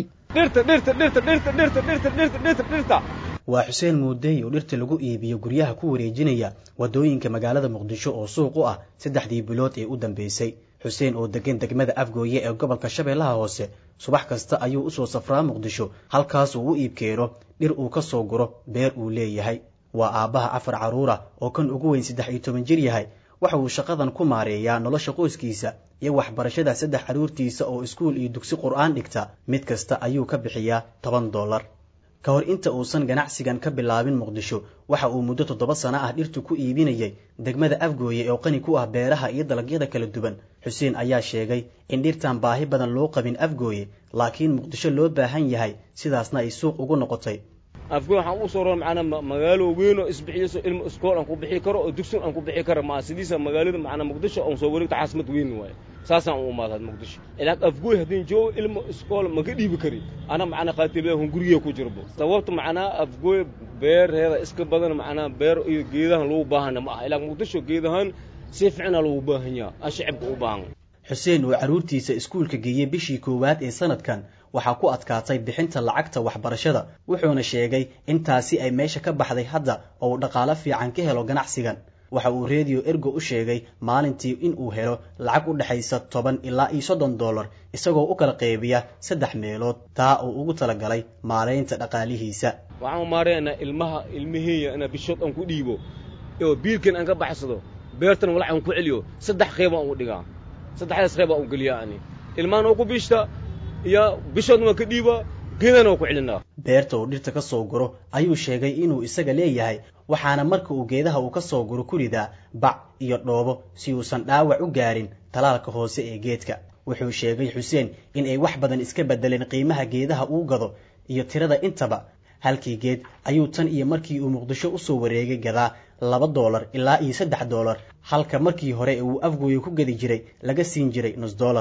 waa xuseen muudey oo dhirta lagu iibiyo guryaha ku wareejinaya wadooyinka magaalada muqdisho oo suuq u ah saddexdii bilood ee u dambeysay xuseen oo degan degmada afgooye ee gobolka shabeellaha hoose subax kasta ayuu usoo safraa muqdisho halkaas uu u iibkeeno dhir uu ka soo guro beer uu leeyahay waa aabbaha afar carruura oo kan ugu weyn saddex iyo toban jir yahay waxa uu shaqadan ku maareeyaa nolosha qoyskiisa iyo waxbarashada saddex carruurtiisa oo iskuul iyo dugsi qur'aan dhigta mid kasta ayuu ka bixiyaa toban dollar ka hor inta uusan ganacsigan ka bilaabin muqdisho waxa uu muddo toddoba sano ah dhirtu ku iibinayay degmada afgooye oo qani ku ah beeraha iyo dalagyada kala duwan xuseen ayaa sheegay in dhirtan baahi badan loo qabin afgooye laakiin muqdisho loo baahan yahay sidaasna ay suuq ugu noqotay afgooy waxaan ugu soo roon macnaa magaalo weyn oo isbixiyo ilmo iskool aan ku bixi karo oo dugsin aan ku bixi karo maa sidiisa magaalada macnaa muqdisho aan soo wareegto caasimad weyn waaye saasaan u imaadaad muqdisho ilaa afgooy haddii joogo ilmo iskool maga dhiibi kari ana macnaa qaatiilahun guriga ku jirbo sababta macnaa afgooy beerheeda iska badan macnaa beer iyo geedahan lagu baahana ma aha ilaa muqdisho geedahan si fiicna lagu baahan yaha aan shacibka u baahan xuseen oo carruurtiisa iskuulka geeyey bishii koowaad ee sanadkan waxaa ku adkaatay bixinta lacagta waxbarashada wuxuuna sheegay intaasi ay meesha ka baxday hadda oo uu dhaqaalo fiican ka helo ganacsigan waxa uu reediyo ergo u sheegay maalintii in uu helo lacag u dhexaysa toban ilaa iyo soddon dollar isagoo u kala qaybiya saddex meelood taa uu ugu talagalay maaraynta dhaqaalihiisa waxaan maaraynaa ilmaha ilmaheeya inaa bishood aan ku dhiibo oo biilkan aan ka baxsado beertan walac aan ku celiyo saddex qeyb aan u dhigaa saddexdaas qeyb aan u geliyaa ani ilmahan oo ku bishta iyo bishoodna waan ka dhiibaa geedana waan ku celinaa beerta uu dhirta ka soo guro ayuu sheegay inuu isaga leeyahay waxaana marka uu geedaha uu ka soo guro ku ridaa bac iyo dhoobo si uusan dhaawac u gaarin talaalka hoose ee geedka wuxuu sheegay xuseen in ay wax badan iska bedeleen qiimaha geedaha uu gado iyo tirada intaba halkii geed ayuu tan iyo markii uu muqdisho u soo wareegay gadaa laba doolar ilaa iyo saddex doolar halka markii hore uu afgooye ku gedi jiray laga siin jiray nus doolar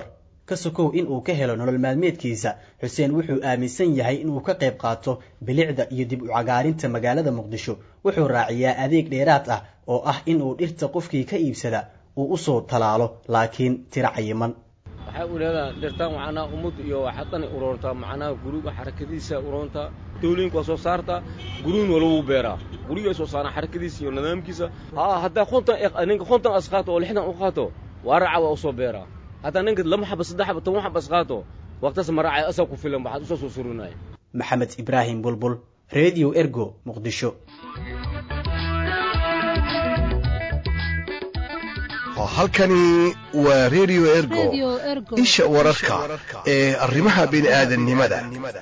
ka sokow in uu ka helo nolol maalmeedkiisa xuseen wuxuu aaminsan yahay inuu ka qayb qaato bilicda iyo dib u cagaarinta magaalada muqdisho wuxuu raaciyaa adeeg dheeraad ah oo ah inuu dhirta qofkii ka iibsada uu usoo talaalo laakiin tiro cayiman waxay u leedahay dhirtaan macnaha ummad iyo waxadani uroontaa macnaha guriga xarakadiisa uroontaa dawlooyinka waa soo saartaa gurigin waa lagu beeraa guriga soo saaraan xarakadiisa iyo nidaamkiisa haa haddaa kontan ninka kontan as qaato oo lixdan u qaato waa raaca waa usoo beeraa haddaa ninka lama xaba saddex xaba toban xaba as qaato waqtaas ma raacay asaa ku filan waxaad usoo soo surinaya maxamed ibraahim bulbul redio ergo muqdisho halkani waa redio ergo isha wararka ee arrimaha bini'aadanimada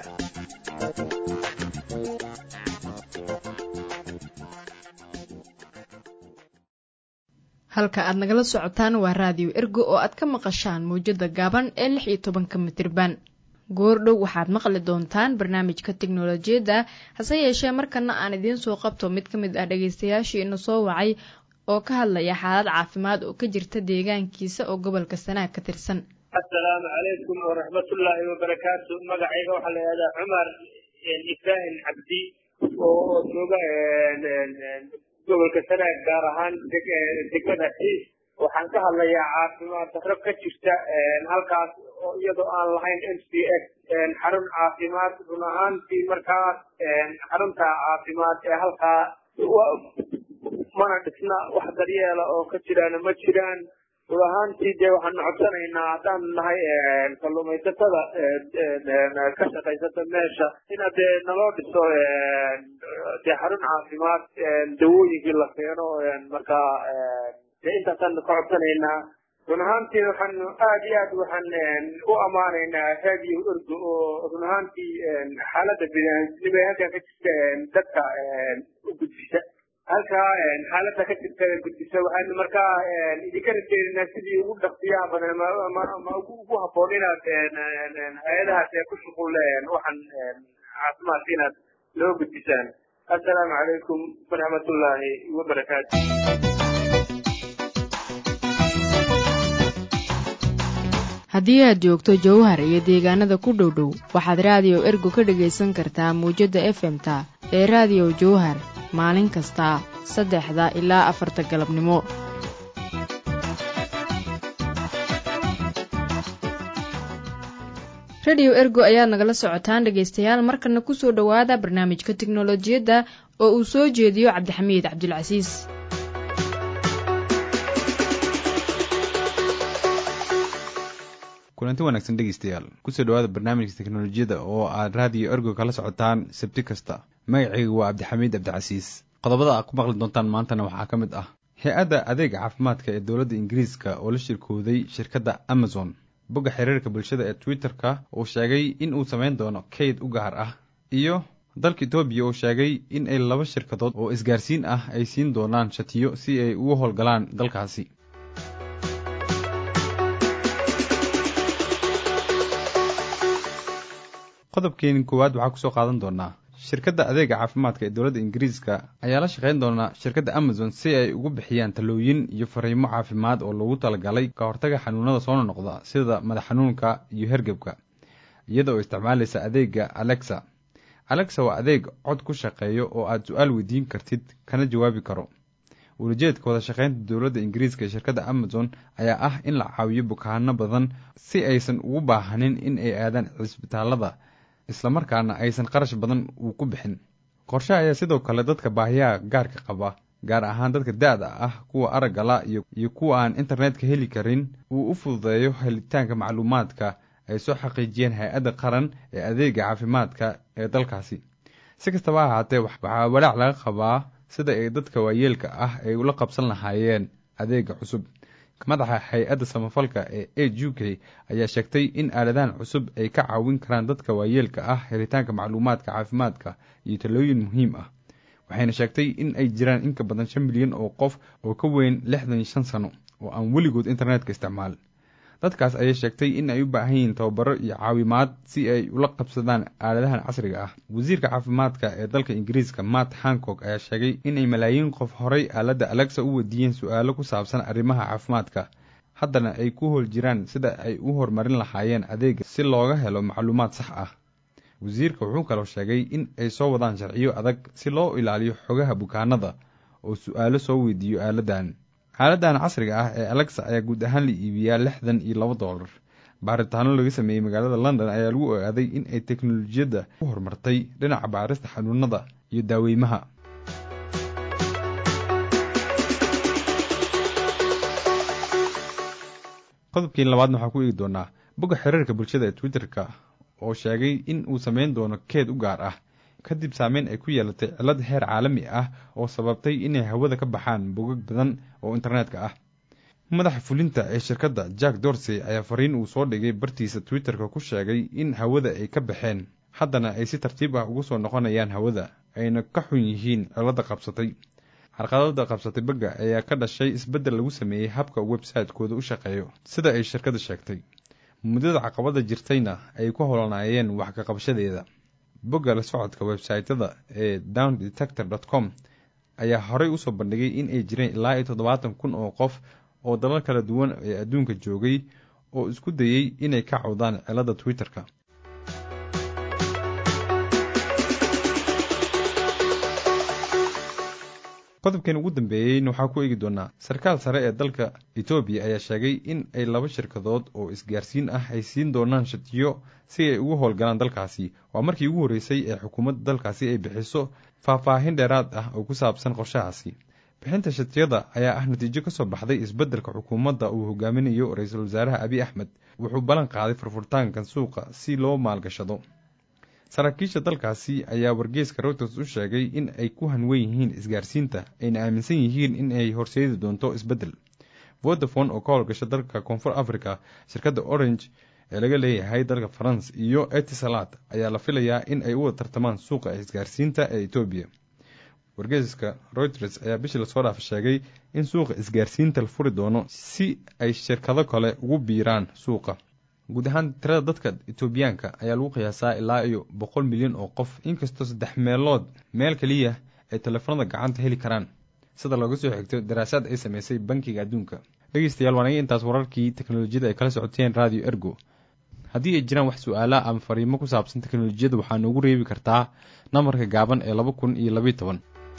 halka aad nagala socotaan waa raadiyo ergo oo aad ka maqashaan mawjada gaaban ee lix iyo tobanka mitirban goordhow waxaad maqli doontaan barnaamijka teknolojiyadda hase yeeshee markana aan idiin soo qabto mid ka mid ah dhegeystayaashii ina soo wacay oo ka hadlaya xaalad caafimaad oo ka jirta deegaankiisa oo gobolka sanaag ka tirsan assalaamu calaykum waraxmatullaahi wabarakaatu magacayga waxaa la yihahdaa cumar ibraahim cabdi oo jooga gobolka sanaag gaar ahaan degmada xiis waxaan ka hadlayaa caafimaad darro ka jirta halkaas oo iyadoo aan lahayn m c s xarun caafimaad run ahaantii markaas xarunta caafimaad ee halkaa mana dhisna wax daryeela oo ka jiraana ma jiraan run ahaantii dee waxaanu codsanaynaa haddaanu nahay kalluumaysatada ka shaqaysata meesha ina dee naloo dhiso dee xarun caafimaad dawooyinkii la keeno markaa dee intaasaanu ka codsanaynaa run ahaantii waxaanu aad iyo aad waxaan u ammaanaynaa radio orgo oo run ahaantii xaaladda biniaadamnimo ee halkaa ka jirta dadka u gudbisa halkaa xaaladda ka jirta gudbisa waxaanu markaa idinka rajeedinaa sidii ugu dhaqsiyaha badan ama ugu habboon inaad hay-adahaas ee ku shuqul waxaan caafimaadka inaad loo gudbisaan assalaamu calaykum waraxmatullaahi wabarakaatu haddii aad joogto jowhar iyo deegaanada ku dhow dhow waxaad raadiyo ergo ka dhegaysan kartaa mawjadda efemta ee raadiyo jowhar maalin kasta saddexda ilaa afarta galabnimo rediyo ergo ayaad nagala socotaan dhegaystayaal markana kusoo dhowaada barnaamijka teknolojiyadda oo uu soo jeediyo cabdixamiid cabdulcasiis kulanti wanaagsan dhegeystayaal kusoo dhawaada barnaamijka teknolojiyadda oo aad raadiyo ergo kala socotaan sabti kasta magacaygu waa cabdixamiid cabdicasiis qodobada aad ku maqli doontaan maantana waxaa ka mid ah hay-adda adeega caafimaadka ee dowladda ingiriiska oo la shirkooday shirkadda amazon bogga xiriirka bulshada ee twitter-ka uu sheegay in uu samayn doono kayd u gaar ah iyo dalka etoobiya uu sheegay in ay laba shirkadood oo isgaarsiin ah ay siin doonaan shatiyo si ay ugu howlgalaan dalkaasi qodobkeeni koowaad waxaa kusoo qaadan doonaa shirkadda adeega caafimaadka ee dowladda ingiriiska ayaa la shaqayn doonaa shirkadda amazon si ay ugu bixiyaan talooyin iyo fariimo caafimaad oo loogu talagalay ka hortaga xanuunada soo noqda sida madax xanuunka iyo hergebka iyada oo isticmaalaysa adeega alexa alexa waa adeeg cod ku shaqeeyo oo aad su-aal weydiin kartid kana jawaabi karo wulajeedka wada shaqaynta dowladda ingiriiska ee shirkadda amazon ayaa ah in la caawiyo bukaano badan si aysan ugu baahanin in ay aadaan cisbitaalada islamarkaana aysan qarash badan uu ku bixin qorshe ayaa sidoo kale dadka baahiyaha gaarka qaba gaar ahaan dadka da-da ah kuwa araggala iyo kuwa aan internetka heli karin uu u fududeeyo helitaanka macluumaadka ay soo xaqiijiyeen hay-adda qaran ee adeega caafimaadka ee dalkaasi si kastaba ha ahaatee waxaa walaac laga qabaa sida ay dadka waayeelka ah ay ula qabsan lahaayeen adeega cusub madaxa hay-adda samafalka ee a u k ayaa sheegtay in aaladahan cusub ay ka caawin karaan dadka waayeelka ah helitaanka macluumaadka caafimaadka iyo talooyin muhiim ah waxayna sheegtay in ay jiraan in ka badan shan milyan oo qof oo ka weyn lixdan iyo shan sano oo aan weligood internetka isticmaal dadkaas ayay sheegtay in ay u baahan yihiin tababaro iyo caawimaad si ay ula qabsadaan aaladahan casriga ah wasiirka caafimaadka ee dalka ingiriiska matt hancock ayaa sheegay inay malaayiin qof horay aaladda alexa u wadiiyeen su-aalo ku saabsan arrimaha caafimaadka haddana ay ku hool jiraan sida ay u horumarin lahaayeen adeega si looga helo macluumaad sax ah wasiirka wuxuu kaloo sheegay in ay soo wadaan sharciyo adag si loo ilaaliyo xogaha bukaanada oo su-aalo soo weydiiyo aaladan aaladan casriga ah ee alexa ayaa guud ahaan la iibiyaa lixdan iyo laba doolar baaritaano laga sameeyey magaalada london ayaa lagu ogaaday in ay teknolojiyadda u horumartay dhinaca baarista xanuunada iyo daaweymaha qodobkii labaadna waxaa ku eegi doonaa bogga xiriirka bulshada ee twitter-ka oo sheegay in uu sameyn doono keed u gaar ah kadib saameyn ay ku yeelatay cillad heer caalami ah oo sababtay inay hawada ka baxaan bogag badan oo internetka ah madaxa fulinta ee shirkadda jack dorsey ayaa fariin uu soo dhigay bartiisa twitter-ka ku sheegay in hawada ay ka baxeen haddana ay si tartiib ah ugu soo noqonayaan hawada ayna ka xun yihiin cilladda qabsatay carqaladda qabsatay bagga ayaa ka dhashay isbeddel lagu sameeyey habka website-kooda u shaqeeyo sida ay shirkadda sheegtay muddada caqabada jirtayna ay ku holanaayeen wax ka qabashadeeda bogga la socodka websaytyada ee down detector dot com ayaa horey usoo bandhigay in ay jireen ilaa iyo toddobaatan kun oo qof oo dalal kala duwan ee adduunka joogay oo isku dayey inay ka cawdaan cilladda twitter-ka qodobkan ugu dambeeyeyna waxaa ku eegi doonaa sarkaal sare ee dalka etoobiya ayaa sheegay in ay laba shirkadood oo isgaarsiin ah ay siin doonaan shatiyo si ay ugu howlgalaan dalkaasi waa markii ugu horreysay ee xukuumadda dalkaasi ay bixiso faahfaahin dheeraad ah oo ku saabsan qorshahaasi bixinta shatiyada ayaa ah natiijo ka soo baxday isbeddelka xukuumadda uu hogaaminayo ra-iisul wasaaraha abiy axmed wuxuu ballan qaaday furfurtaankan suuqa si loo maalgashado saraakiisha dalkaasi ayaa wargeeska reuters u sheegay in ay ku hanwen yihiin isgaarsiinta ayna aaminsan yihiin in ay horseedi doonto isbeddel vodafone oo ka howlgasha dalka koonfur africa shirkadda orange ee laga leeyahay dalka faranse iyo etisalat ayaa la filayaa in ay u wada tartamaan suuqa isgaarsiinta ee etoobiya wargeeska reuters ayaa bishii lasoo dhaafa sheegay in suuqa isgaarsiinta la furi doono si ay shirkado kale ugu biiraan suuqa guud ahaan tirada dadka etoobiyaanka ayaa lagu qiyaasaa ilaa iyo boqol milyan oo qof inkastoo saddex meelood meel keliya ay telefoonada gacanta heli karaan sida looga soo xigto daraasaad ay sameysay bankiga adduunka dhegeystayaal waan iga intaas wararkii teknolojiyada ay kala socoteen radio ergo haddii ay jiraan wax su-aala ama fariimo ku saabsan teknolojiyada waxaa noogu reebi kartaa nambarka gaaban ee laba kun iyo labayo toban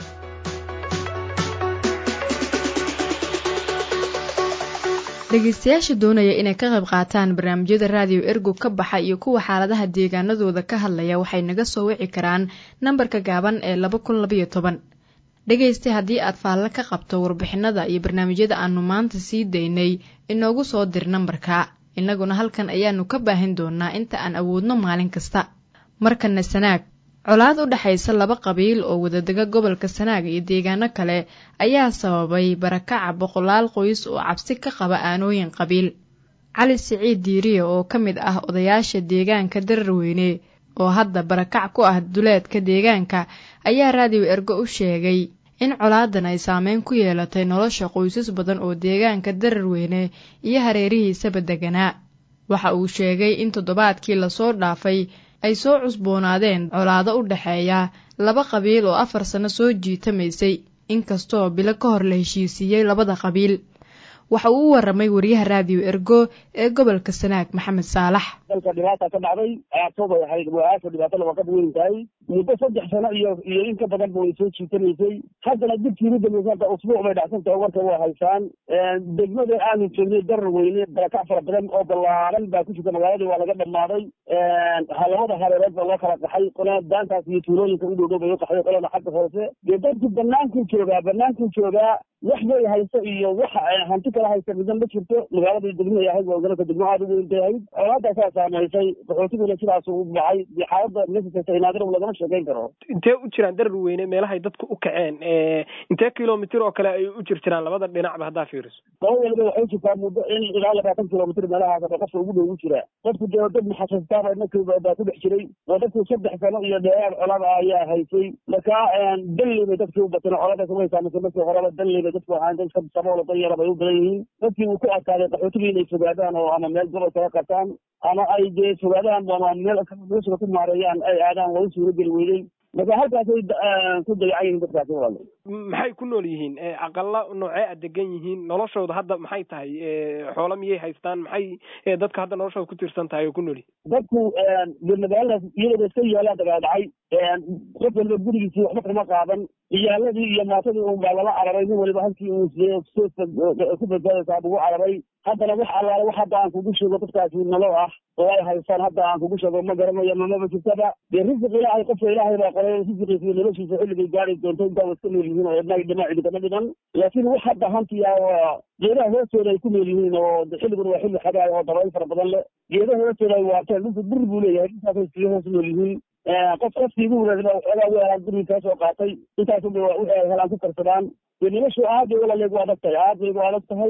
dhegeystayaasha doonaya inay ka qayb qaataan barnaamijyada raadiyo ergo ka baxa iyo kuwa xaaladaha deegaanadooda ka hadlaya waxay naga soo wici karaan nambarka gaaban ee laba kun labayo toban dhegeysta haddii aad faallo ka qabto warbixinada iyo barnaamijyada aanu maanta sii daynay inoogu soo dir nambarka innaguna halkan ayaanu ka baahin doonaa inta aan awoodno maalin kasta markana sanaag colaad u dhexaysa laba qabiil oo wadadega gobolka sanaag iyo deegaano kale ayaa sababay barakaca boqolaal qoys oo cabsi ka qaba aanooyin qabiil cali siciid diiriye oo ka mid ah odayaasha deegaanka dararweyne oo hadda barakac ku ah duleedka deegaanka ayaa raadiyo ergo u sheegay in colaadan ay saameyn ku yeelatay nolosha qoysas badan oo deegaanka dararweyne iyo hareerihiisaba deganaa waxa uu sheegay in toddobaadkii lasoo dhaafay ay soo cusboonaadeen colaado u dhexeeya laba qabiil oo afar sano soo jiitamaysay inkastoo bilo ka hor la heshiisiiyey labada qabiil waxa uu u waramay wariyaha raadiyo ergo ee gobolka sanaag maxamed saalax dalka dhibaata ka dhacday ayaatobay ahayd waaasha dhibaatada waa ka weyn tahay muddo saddex sano iyo iyo in ka badanba way soo jiitanaysay haddana dibkii ugu dambeysay hadda usbuuc bay dhacsan tahay warka waa haysaan degmada aanu joognay darar weyne barakac fara badan oo ballaaran baa ku jirta magaaladii waa laga dhammaaday labada hareereed baa loo kala qaxay qolana daantaas iyo tuulooyinka u dhowdhow bay u qaxday qolana xagga hoose dee dadku bannaankuu joogaa bannaankuu joogaa wax bay hayso iyo wax hanti kala haysa midna ma jirto magaaladii degmay ahayd waa gobolka degmo aad u weyntay ahayd colaadaasaa saamaysay qaxootiguna sidaas u baxay dee xaalada mesasasa inaadir lagama sheekayn karo intee u jiraan darar weyne meelahay dadku u kaceen intee kilomitir oo kale ay u jir jiraan labada dhinacba haddaa fiiriso laba weliba waxay jirtaa muddo in ilaa labaatan kilomitir meelahaas qofka ugu dhow u jira dadku dee dad maxasuustaaba inankiiba baa ku dhex jiray oo dadku saddex sano iyo dheeraad colada ayaa haysay marka dalli bay dadkii u bateen coladaas way saamaysay markii horeba dalli bay dadku ahaan dadka saboola danyara bay u badan yihiin dadkii uu ku adkaaday qaxootigii inay fogaadaan oo ama meel gobol kaga qabtaan ama ay dee fogaadaan ama meel meesha ku maareeyaan ay aadaan waa u suura geli weydey marka halkaasay ku dayacan yihiin dadkaasi walaalo maxay ku nool yihiin aqala noocee a degan yihiin noloshooda hadda maxay tahay xoolo miyay haystaan maxay dadka hadda noloshooda ku tiirsan tahay oo ku nool yihiin dadku magaaladaas iyadooda iska yaalaa dagaadhacay qof waliba gurigiisii waxba kama qaadan iyaaladii iyo maatadii un baa lala cararay nin waliba halkii uu ku badbaadaysaa ugu cararay haddana wax allaale wax hadda aan kugu sheego dadkaasi nalo ah oo ay haystaan hadda aan kugu sheego ma garanayo mamaba jirtaba dee risiq ilaahay qofka ilaahay baa qoray risiqiisa iyo noloshiisa xilligay gaari doonto intaa iska nool yihiin oo idna dhima cidikama dhiman laakiin wax hadda hantiya oo geedaha hoostooda ay ku nool yihiin oo xilligun waa xilli xagaay oo dabayl fara badan leh geedaha hoostooda ay waarteen dhulka bur buu leeyahay intaasay iskaga hoos nool yihiin qof qofkii ugu wadaadna waxoogaa weelaan guriga kaa soo qaatay intaas unba wixii ay helaan ku karsadaan dee noloshu aad bay walaaleeg u adag tahay aad bay u adag tahay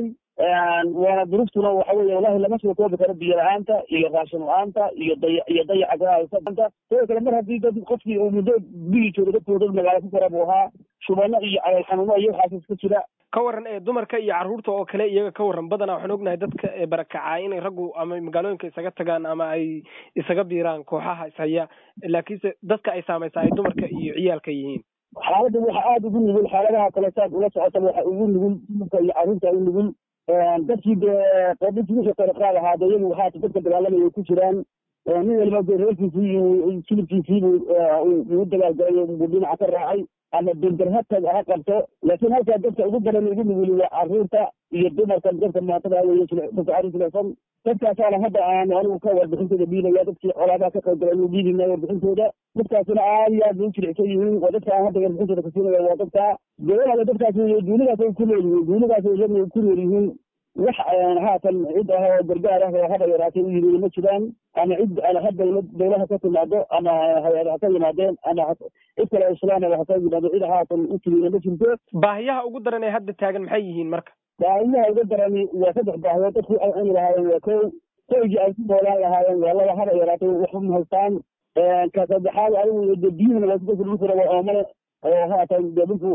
waana duruftuna waxa weeye wallahi lama soo koobi karo biyo la-aanta iyo raashin la-aanta iyo daya iyo dayaca gaahaysanta sidoo kale mar haddii dad qofkii uu muddo bigi jooga dadkooda magaalo ku kara buu ahaa shubano iyo calool xanuuno iyo waxaas iska jira ka waran ee dumarka iyo carruurta oo kale iyaga ka waran badanaa waxaan ognahay dadka barakacaa inay raggu ama magaalooyinka isaga tagaan ama ay isaga biiraan kooxaha ishaya laakiinse dadka ay saamaysaa ay dumarka iyo ciyaalka yihiin xaaladda waxa aada ugu nugul xaaladaha kale saad ula socota waxa ugu nugul dumarka iyo carruurta ugu nugul dadkii dee qoobintii wixii qaraqaad ahaa dee iyagu haata dadka dagaalamaya ku jiraan nin waliba dee reerkiisii iyo silibkiisiibu ugu dagaalgalay buu dhinaca ka raacay ama bender ha tag ha qabto laakiin halkaa dadka ugu badan ugu nuguli waa carruurta iyo dumarka dadka maatada weye dadka carruur jilecsan dadkaasaana hadda aan anigu ka warbixintooda dhiibaya dadkii colaadaha ka qayb galay inu dhiibina warbixintooda dadkaasina aad iyo aad bay u jilicsan yihiin waa dadka aan hadda warbixintooda kasiinaya waa dadka dee walaala dadkaas duunidaas ay ku nool yihiin duunidaas ay iyagu ku nool yihiin wax haatan cid ah oo gargaar ah oo haba yaraatay u yimid ma jiraan ama cid ha dawlad dawlaha ka timaado ama hay-ad ha ka yimaadeen ama cid kale islaamaba ha ka yimaado cid haatan u timina ma jirto baahiyaha ugu daran ee hadda taagan maxay yihiin marka baahiyaha uga darani waa saddex baahiyood dadku ay cuni lahaayeen waa kow koygii ay ku noolaan lahaayeen waa laba haba yaraatay waxba ma haystaan ka saddexaad adigu de biyuhuna waa dadka dhulkuna waa oomale oo haatan dee dhulku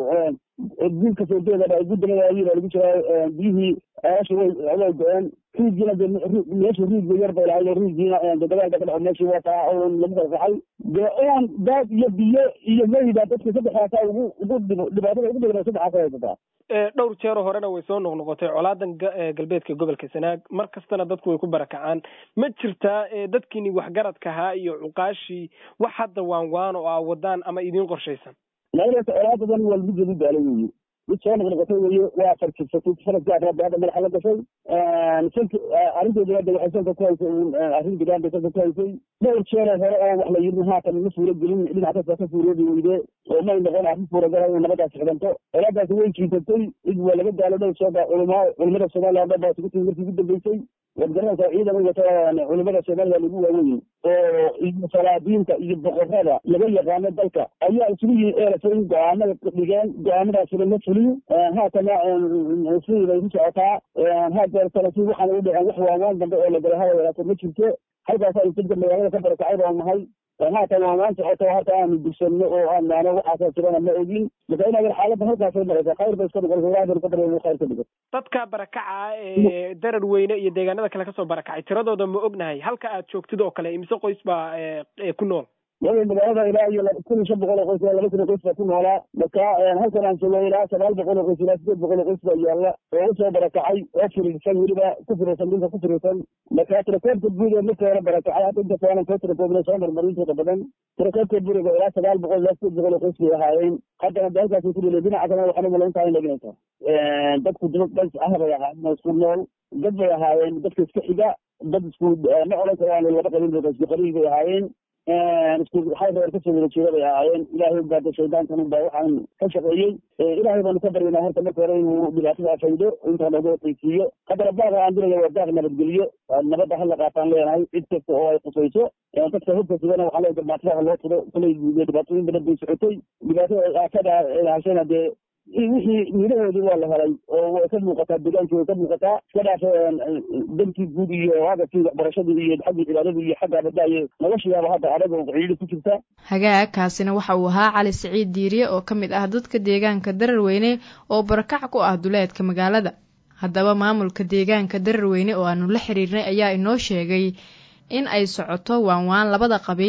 guulka soo jeedaba gudamadaayii baa lagu jiraa biyihii ceelasha way way go-een riigiina de meesha riigba yar bay lahayd oo riigiina de dagaalka ka dhaco meeshii waa taa oo lagu kala saxay dee oon daad iyo biyo iyo meyda dadka saddexdaasa ugu ugu dhibaatada ugu badan saddexaasa haysataa dhowr jeero horena way soo noqnoqotay colaadan galbeedka gobolka sanaag mar kastana dadku way ku barakacaan ma jirtaa dadkiini waxgaradka ahaa iyo cuqaashii wax hadda waan waan oo aa wadaan ama idiin qorshaysan laadasa colaadadan waa lagu jebi baalay weyi mid soo noqnoqotay weye waa farkirsatay sanadkii afraad hadda madaxa la gashay sanka arrinteedu hadda waxay sanka ku haysay arrin degaan bay sanka ku haysay dhowr jeeroo hore oo wax la yidhi haatan ma suuro gelin dhinac kasta ka suuroobi weyde oo may noqon arrin suuragala inay nabadaas xidanto colaadaasi way jiitatay cid waa laga daalo dhowr sooba culama culimada soomaaliya dhan baa isugu timi markii ugu dambeysay waad garanaysaa ciidan wata culimada soomaaliya lagu waaweyn oo iyo salaadiinta iyo boqorada laga yaqaano dalka ayaa isugu yimi eerasa in go-aanada dhigeen go-aanadaasina ma fulin haatana sidii bay ku socotaa hadeertana si waxaana u dhaceen wax waawaan dambe oo la galay haba yaraata ma jirto halkaasa dadka magaalada ka barakacay baan nahay haatan waamaan socoto hata aanu dugsanno oo aan naano waxaasa jirana ma ogin marka inaad xaaladda halkaasay maraysa khayr bay iska noqon ilaah ka barya khayr ka dhigo dadka barakaca ee darar weyne iyo deegaanada kale kasoo barakacay tiradooda ma ognahay halka aad joogtid oo kale imise qoys baa ku nool wada magaalada ilaa iyo kun iyo shan boqol oo qoys laba kun oo qoys baa ku noolaa marka halkan aan joogo ilaa sagaal boqol oo qoys ilaa sideed boqol oo qoys baa yaalla oo usoo barakacay oo firiirsan weliba ku firiirsan dhulka ku firiirsan marka tirakoobka guud ee markii hore barakacay hadda inta saanan soo tirakoobna soo marmarintooda badan tirakoobka guriga ilaa sagaal boqol ilaa sideed boqol oo qoys bay ahaayeen haddana de halkaasay ku dhile dhinaca kalena waxaan umalayn tahay leginaysa dadku dad dhans ah bay ahaayeen isku nool dad bay ahaayeen dadka iska xiga dad isku ma odhan karaan laba qabiil bay isku qabiil bay ahaayeen isku waxay reer kasoo wada jeeda bay ahaayeen ilaahay baada shaydaankan baa waxaan ka shaqeeyey ilaahay baanu ka baryanaa horta marka hore inuu dhibaatada faydo intaa nooga qaysiiyo haddana baaqa aan diraya waa baaq nabadgeliyo nabadda hala qaataan leenahay cid kasta oo ay khusayso dadka hubka sidana waxaa leeyahay dhibaatada loo tiro kulay dhibaatooyin badan bay socotay dhibaatada aakada hashana dee wixii midhahoodii waa la helay oo way ka muuqataa deegaankii way ka muuqataa iska dhaaf dankii guud iyo hadafkii waxbarashadii iyo xaggii cibaadadii iyo xagga badaaye noloshiyaaba hadda adag oo ciidi ku jirta hagaag kaasina waxa uu ahaa cali siciid diiriye oo ka mid ah dadka deegaanka dararweyne oo barakac ku ah duleedka magaalada haddaba maamulka deegaanka dararweyne oo aanu la xiriirnay ayaa inoo sheegay in ay socoto waanwaan labada qabiil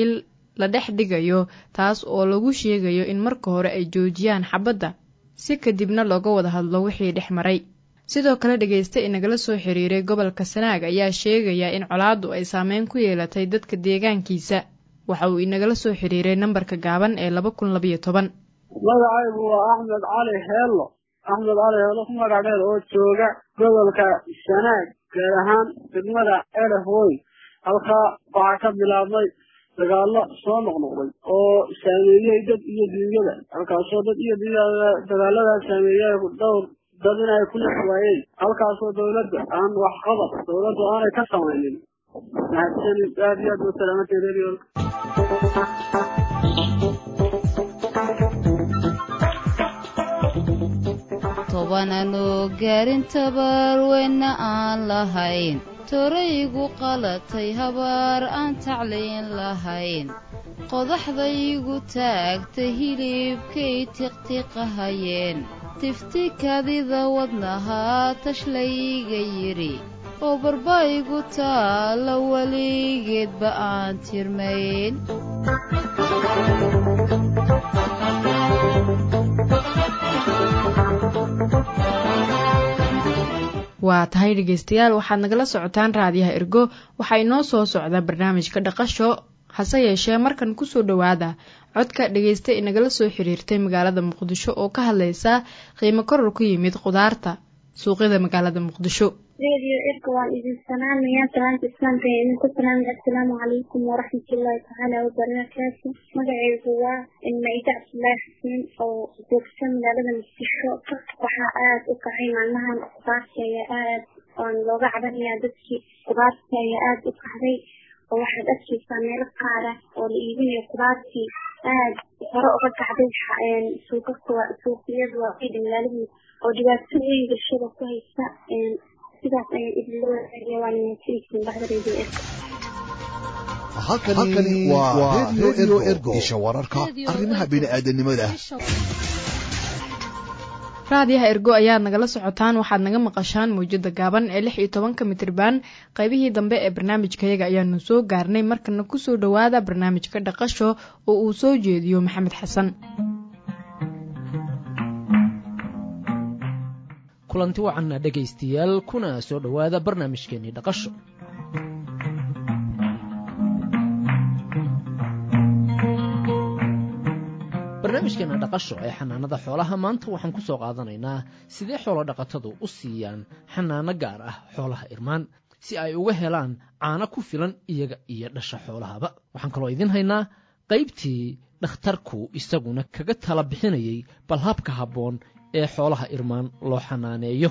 la dhex dhigayo taas oo lagu sheegayo in marka hore ay joojiyaan xabadda si kadibna looga wada hadlo wixii dhex maray sidoo kale dhegaysta inagala soo xiriiray gobolka sanaag ayaa sheegaya in colaaddu ay saameyn ku yeelatay dadka deegaankiisa waxa uu inagala soo xiriiray nambarka gaaban ee laba kun labayo toban magacaygu waa axmed cali heello axmed cali heello ku magac dheer oo jooga gobolka sanaag gaar ahaan degmada elef wey halkaa waxaa ka bilaabmay dagaallo soo noqnoqday oo saameeyey dad iyo duunyada halkaasoo dad iyo duunyada dagaaladaa saameeyey dhowr dad inay ku lex waayeen halkaasoo dawladda aan waxqabad dawladdu aanay ka samaynin mahadsanid aad iyo aad wasalaamateed rediyoolka tobananoo gaarin tabarweyna aan lahayn toraygu qalatay habaar aan tacliin lahayn qodaxdaygu taagtay hilibkay tiqtiqahayeen tifti kadida wadnahaa tashlayga yidhi oo barbaygu taalla weligeedba aan tirmayn waa tahay dhegaystayaal waxaad nagala socotaan raadiyaha ergo waxaa inoo soo socda barnaamijka dhaqasho hase yeeshee markan kusoo dhowaada codka dhegaysta inagala soo xiriirtay magaalada muqdisho oo ka hadlaysa qiimo koror ku yimid khudaarta suuqyada magaalada muqdisho radio erga waan idin salaamayaa salaanta islaamka ee idinku salaamaya assalaamu calaykum waraxmatullaahi tacaala wabarakaatu magacaygu waa maida cabdullaahi xuseen oo joogta magaalada muqdisho waxaa aada u kacay maalmahan khudaarta ayaa aad oon looga cabanayaa dadkii khudaarta ayaa aada u kacday oo waxaad arkaysaa meelo qaara oo la iibinayo khudaartii aad hore uga kacday suuqaka suuqiyada waaida magaalada oo dhibaato weyn bulshada ku haysa sidaas ayaan idinla wadaagaya waana mahadsantihiin baxda radio erga halkani waa radio ergo isha wararka arrimaha bini'aadanimada raadiyaha ergo ayaad nagala socotaan waxaad naga maqashaan mawjada gaaban ee lix iyo tobanka mitriban qaybihii dambe ee barnaamijkayaga ayaanu soo gaarnay markana kusoo dhowaada barnaamijka dhaqasho oo uu soo jeediyo maxamed xasan kulanti wacanna dhegaystayaal kuna soo dhowaada barnaamijkeennii dhaqasho barnaamijkeena dhaqasho ee xanaanada xoolaha maanta waxaan ku soo qaadanaynaa sidee xoolo dhaqatadu u siiyaan xanaano gaar ah xoolaha irmaan si ay uga helaan caano ku filan iyaga iyo dhasha xoolahaba waxaan kaloo idiin haynaa qaybtii dhakhtarku isaguna kaga tala bixinayay bal habka habboon ee xoolaha irmaan loo xanaaneeyo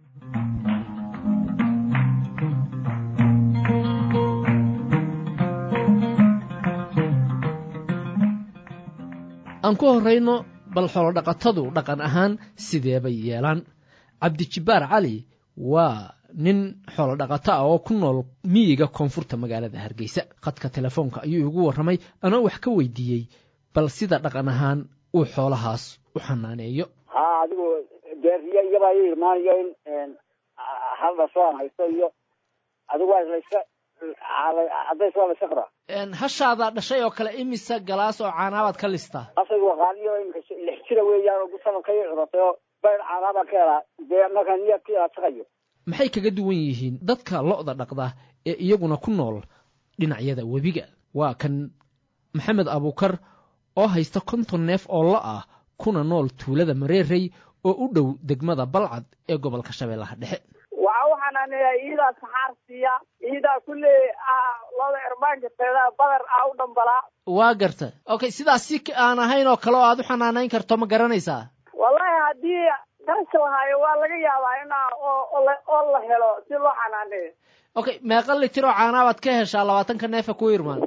aan ku horrayno bal xoolodhaqatadu dhaqan ahaan sidee bay yeelaan cabdijibbaar cali waa nin xoolodhaqato ah oo ku nool miyiga koonfurta magaalada hargeysa khadka telefoonka ayuu igu warramay anoo wax ka weydiiyey bal sida dhaqan ahaan uu xoolahaas u xanaaneeyo ha adigu deeriya iyabaa i irmaanayo in hal dhasho aan haysto iyo adigu waa layska cadays waa layska qaraa hashaada dhashay oo kale imisa galaas oo caanaabaad ka listaa asaygu waqaaniyo imika lix jira weeyaan oo sanadka i curatay oo bayr caanaabaan ka helaa dee markaa niyadka ilaasaqayo maxay kaga duwan yihiin dadka lo'da dhaqda ee iyaguna ku nool dhinacyada webiga waa kan maxamed abuukar oo haysta konton neef oo lo ah kuna nool tuulada mareerey oo u dhow degmada balcad ee gobolka shabeellaha dhexe waxa u xanaaneeyaa iidaa saxaar siiya iidaa kulle loda irmaanka teeda badar ah u dhambalaa waa garta okay sidaas si aan ahayn oo kale oo aad u xanaanayn karto ma garanaysaa wallahi haddii qarasha lahaayo waa laga yaabaa inaa oo la helo si loo xanaaneeyo okay meeqa litir oo caanaabaad ka heshaa labaatanka neefa ku irmaan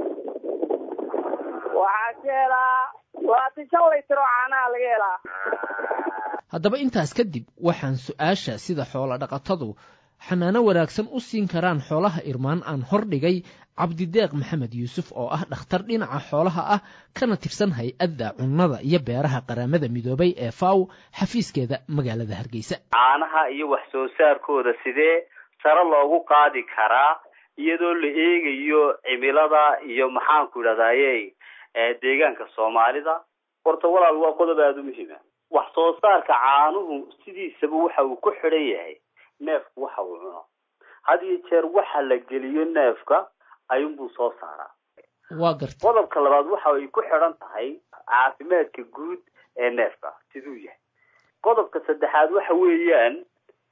waxaa ka helaa labaatan shan litir oo caanaha laga helaa haddaba intaas kadib waxaan su-aasha sida xoolo dhaqatadu xanaano wanaagsan u siin karaan xoolaha irmaan aan hordhigay cabdideeq maxamed yuusuf oo ah dhakhtar dhinaca xoolaha ah kana tirsan hay-adda cunnada iyo beeraha qaramada midoobay ee faw xafiiskeeda magaalada hargeysa caanaha iyo wax soo saarkooda sidee sare loogu qaadi karaa iyadoo la eegayo cimilada iyo maxaanku idhahdaye deegaanka soomaalida horta walaal waa qodob aada u muhiima wax soo saarka caanuhu sidiisaba waxa uu ku xidhan yahay neefku waxa uu cuno had iyo jeer waxa la geliyo neefka ayuunbuu soo saaraa waa garta qodobka labaad waxa ay ku xidhan tahay caafimaadka guud ee neefka siduu yahay qodobka saddexaad waxa weeyaan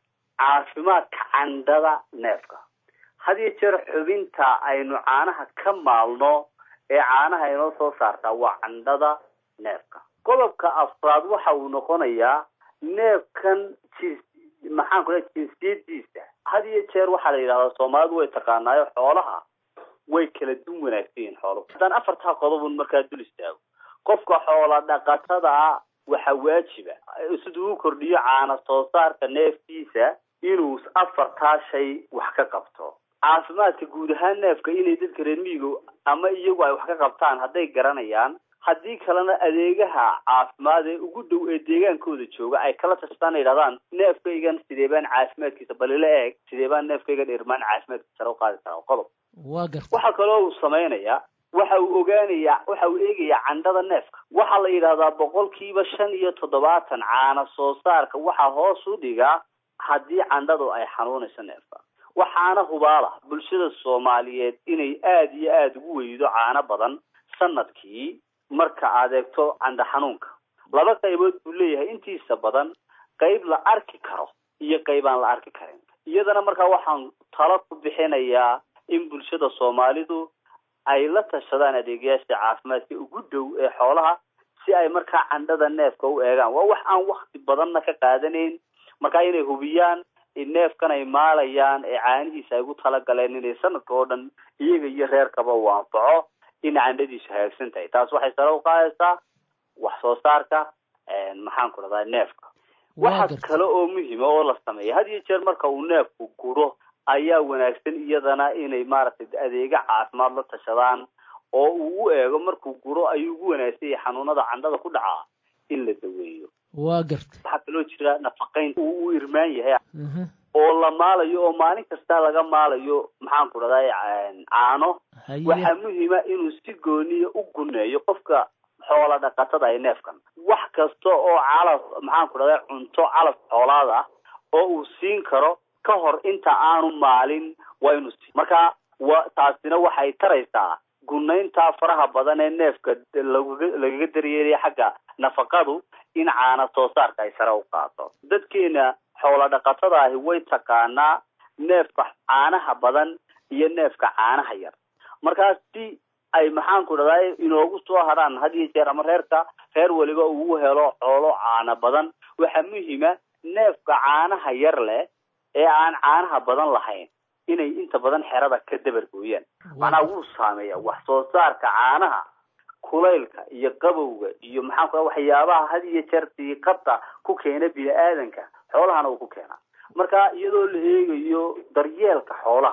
caafimaadka candhada neefka had iyo jeer xubinta aynu caanaha ka maalno ee caanaha inoo soo saartaa waa candhada neefka qodobka afraad waxa uu noqonayaa neefkan jins maxaan ku lehay jinsiyadiisa had iyo jeer waxaa la yidhahdaa soomaalidu way taqaanaayo xoolaha way kala dun wanaagsan yihiin xooluhu haddaan afartaa qodobun markaa dul istaago qofka xoola dhaqatada waxa waajiba siduu u kordhiyo caana soo saarka neefkiisa inuu afartaa shay wax ka qabto caafimaadka guud ahaan neefka inay dadka reer miyiga ama iyagu ay wax ka qabtaan hadday garanayaan haddii kalena adeegaha caafimaad ee ugu dhow ee deegaankooda jooga ay kala tashtaan ay yidhahdaan neefkaygan sidee baan caafimaadkiisa balila eeg sidee baan neefkaygan irmaan caafimaadkiisa sare u qaadi karaa qodob waa garta waxa kaloo uu samaynayaa waxa uu ogaanayaa waxa uu eegayaa candhada neefka waxaa la yidhahdaa boqolkiiba shan iyo toddobaatan caana soo saarka waxaa hoos u dhigaa haddii candhadu ay xanuunayso neefka waxaana hubaala bulshada soomaaliyeed inay aada iyo aada ugu weydo caano badan sanadkii marka aad eegto candha xanuunka laba qaybood buu leeyahay intiisa badan qayb la arki karo iyo qayb aan la arki karin iyadana markaa waxaan talo ku bixinayaa in bulshada soomaalidu ay la tashadaan adeegayaasha caafimaadka ugu dhow ee xoolaha si ay markaa candhada neefka u eegaan waa wax aan wakti badanna ka qaadanayn markaa inay hubiyaan in neefkan ay maalayaan ee caanihiisa ay ugu talagaleen inay sanadka oo dhan iyaga iyo reerkaba uu anfaco in candhadiisu hagaagsan tahay taas waxay sare u qaadaysaa wax soo saarka maxaan ku dhahdaa neefka waxa kale oo muhima oo la sameeya had iyo jeer marka uu neefku guro ayaa wanaagsan iyadana inay maaragtay adeega caafimaad la tashadaan oo uu u eego markuu guro ayuu ugu wanaagsan yahay xanuunada candhada ku dhacaa in la daweeyo waa garta waxaa kaloo jira nafaqayn uu u irmaan yahay oo la maalayo oo maalin kasta laga maalayo maxaan ku dhahdaa caano waxaa muhiima inuu si gooniya u guneeyo qofka xoola dhaqatada ee neefkan wax kasta oo calaf maxaan ku dhahdaa cunto calaf xoolaad ah oo uu siin karo ka hor inta aanu maalin waa inuu sii marka wa taasina waxay taraysaa gunaynta faraha badan ee neefka lagaga lagaga daryeelaya xagga nafaqadu in caana soo saarka ay sare u qaato dadkeena xoola dhaqatada ahi way taqaanaa neefka caanaha badan iyo neefka caanaha yar markaas si ay maxaan ku dhahdaa inoogu soo hadhaan had iyo jeer ama reerka reer weliba uu helo xoolo caana badan waxaa muhiima neefka caanaha yar leh ee aan caanaha badan lahayn inay inta badan xerada ka dabargooyaan macnaa wuu saameeya wax soo saarka caanaha kulaylka iyo qabowga iyo maxaan ku waxyaabaha had iyo jeer diiqada ku keena bini aadanka xoolahana uu ku keenaa marka iyadoo la eegayo daryeelka xoolaha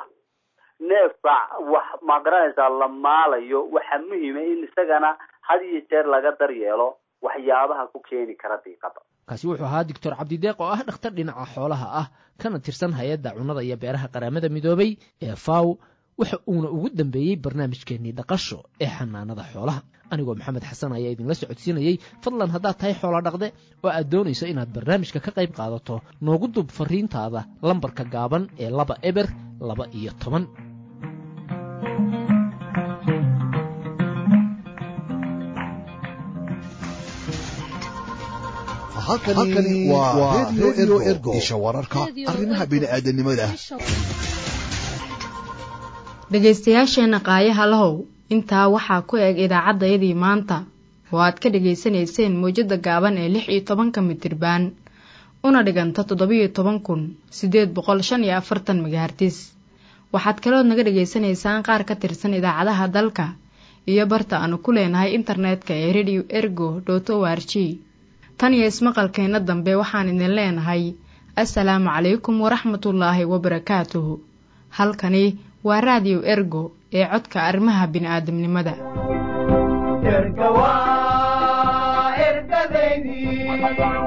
neefka wax ma garanaysaa la maalayo waxaa muhiima in isagana had iyo jeer laga daryeelo waxyaabaha ku keeni kara diiqada kaasi wuxuu ahaa doctor cabdideeq oo ah dhakhtar dhinaca xoolaha ah kana tirsan hay-adda cunnada iyo beeraha qaramada midoobay ee faw waxa uuna ugu dambeeyey barnaamijkeennii dhaqasho ee xanaanada xoolaha anigoo maxamed xasan ayaa idinla socodsiinayey fadlan haddaad tahay xoola dhaqde oo aad doonayso inaad barnaamijka ka qayb qaadato noogu dub fariintaada lambarka gaaban ee laba eber laba iyo toban halkani waa redio ergo isha wararka arrimaha bini'aadanimada dhegaystayaasheenna qaayaha lahow intaa waxaa ku eg idaacaddayadii maanta oo aad ka dhegaysanayseen mawjadda gaaban ee lix iyo tobanka mitirbaan una dhiganta toddobiyo toban kun siddeed boqol shan iyo afartan megahartis waxaad kalood naga dhegaysanaysaan qaar ka tirsan idaacadaha dalka iyo barta aanu ku leenahay internetka ee radio ergo dot o r g tan iyo ismaqalkeenna dambe waxaan idin leenahay assalaamu calaykum waraxmatullaahi wabarakaatuhu halkani waa raadiyo ergo ee codka arrimaha bini'aadamnimada erga waa ergadaydii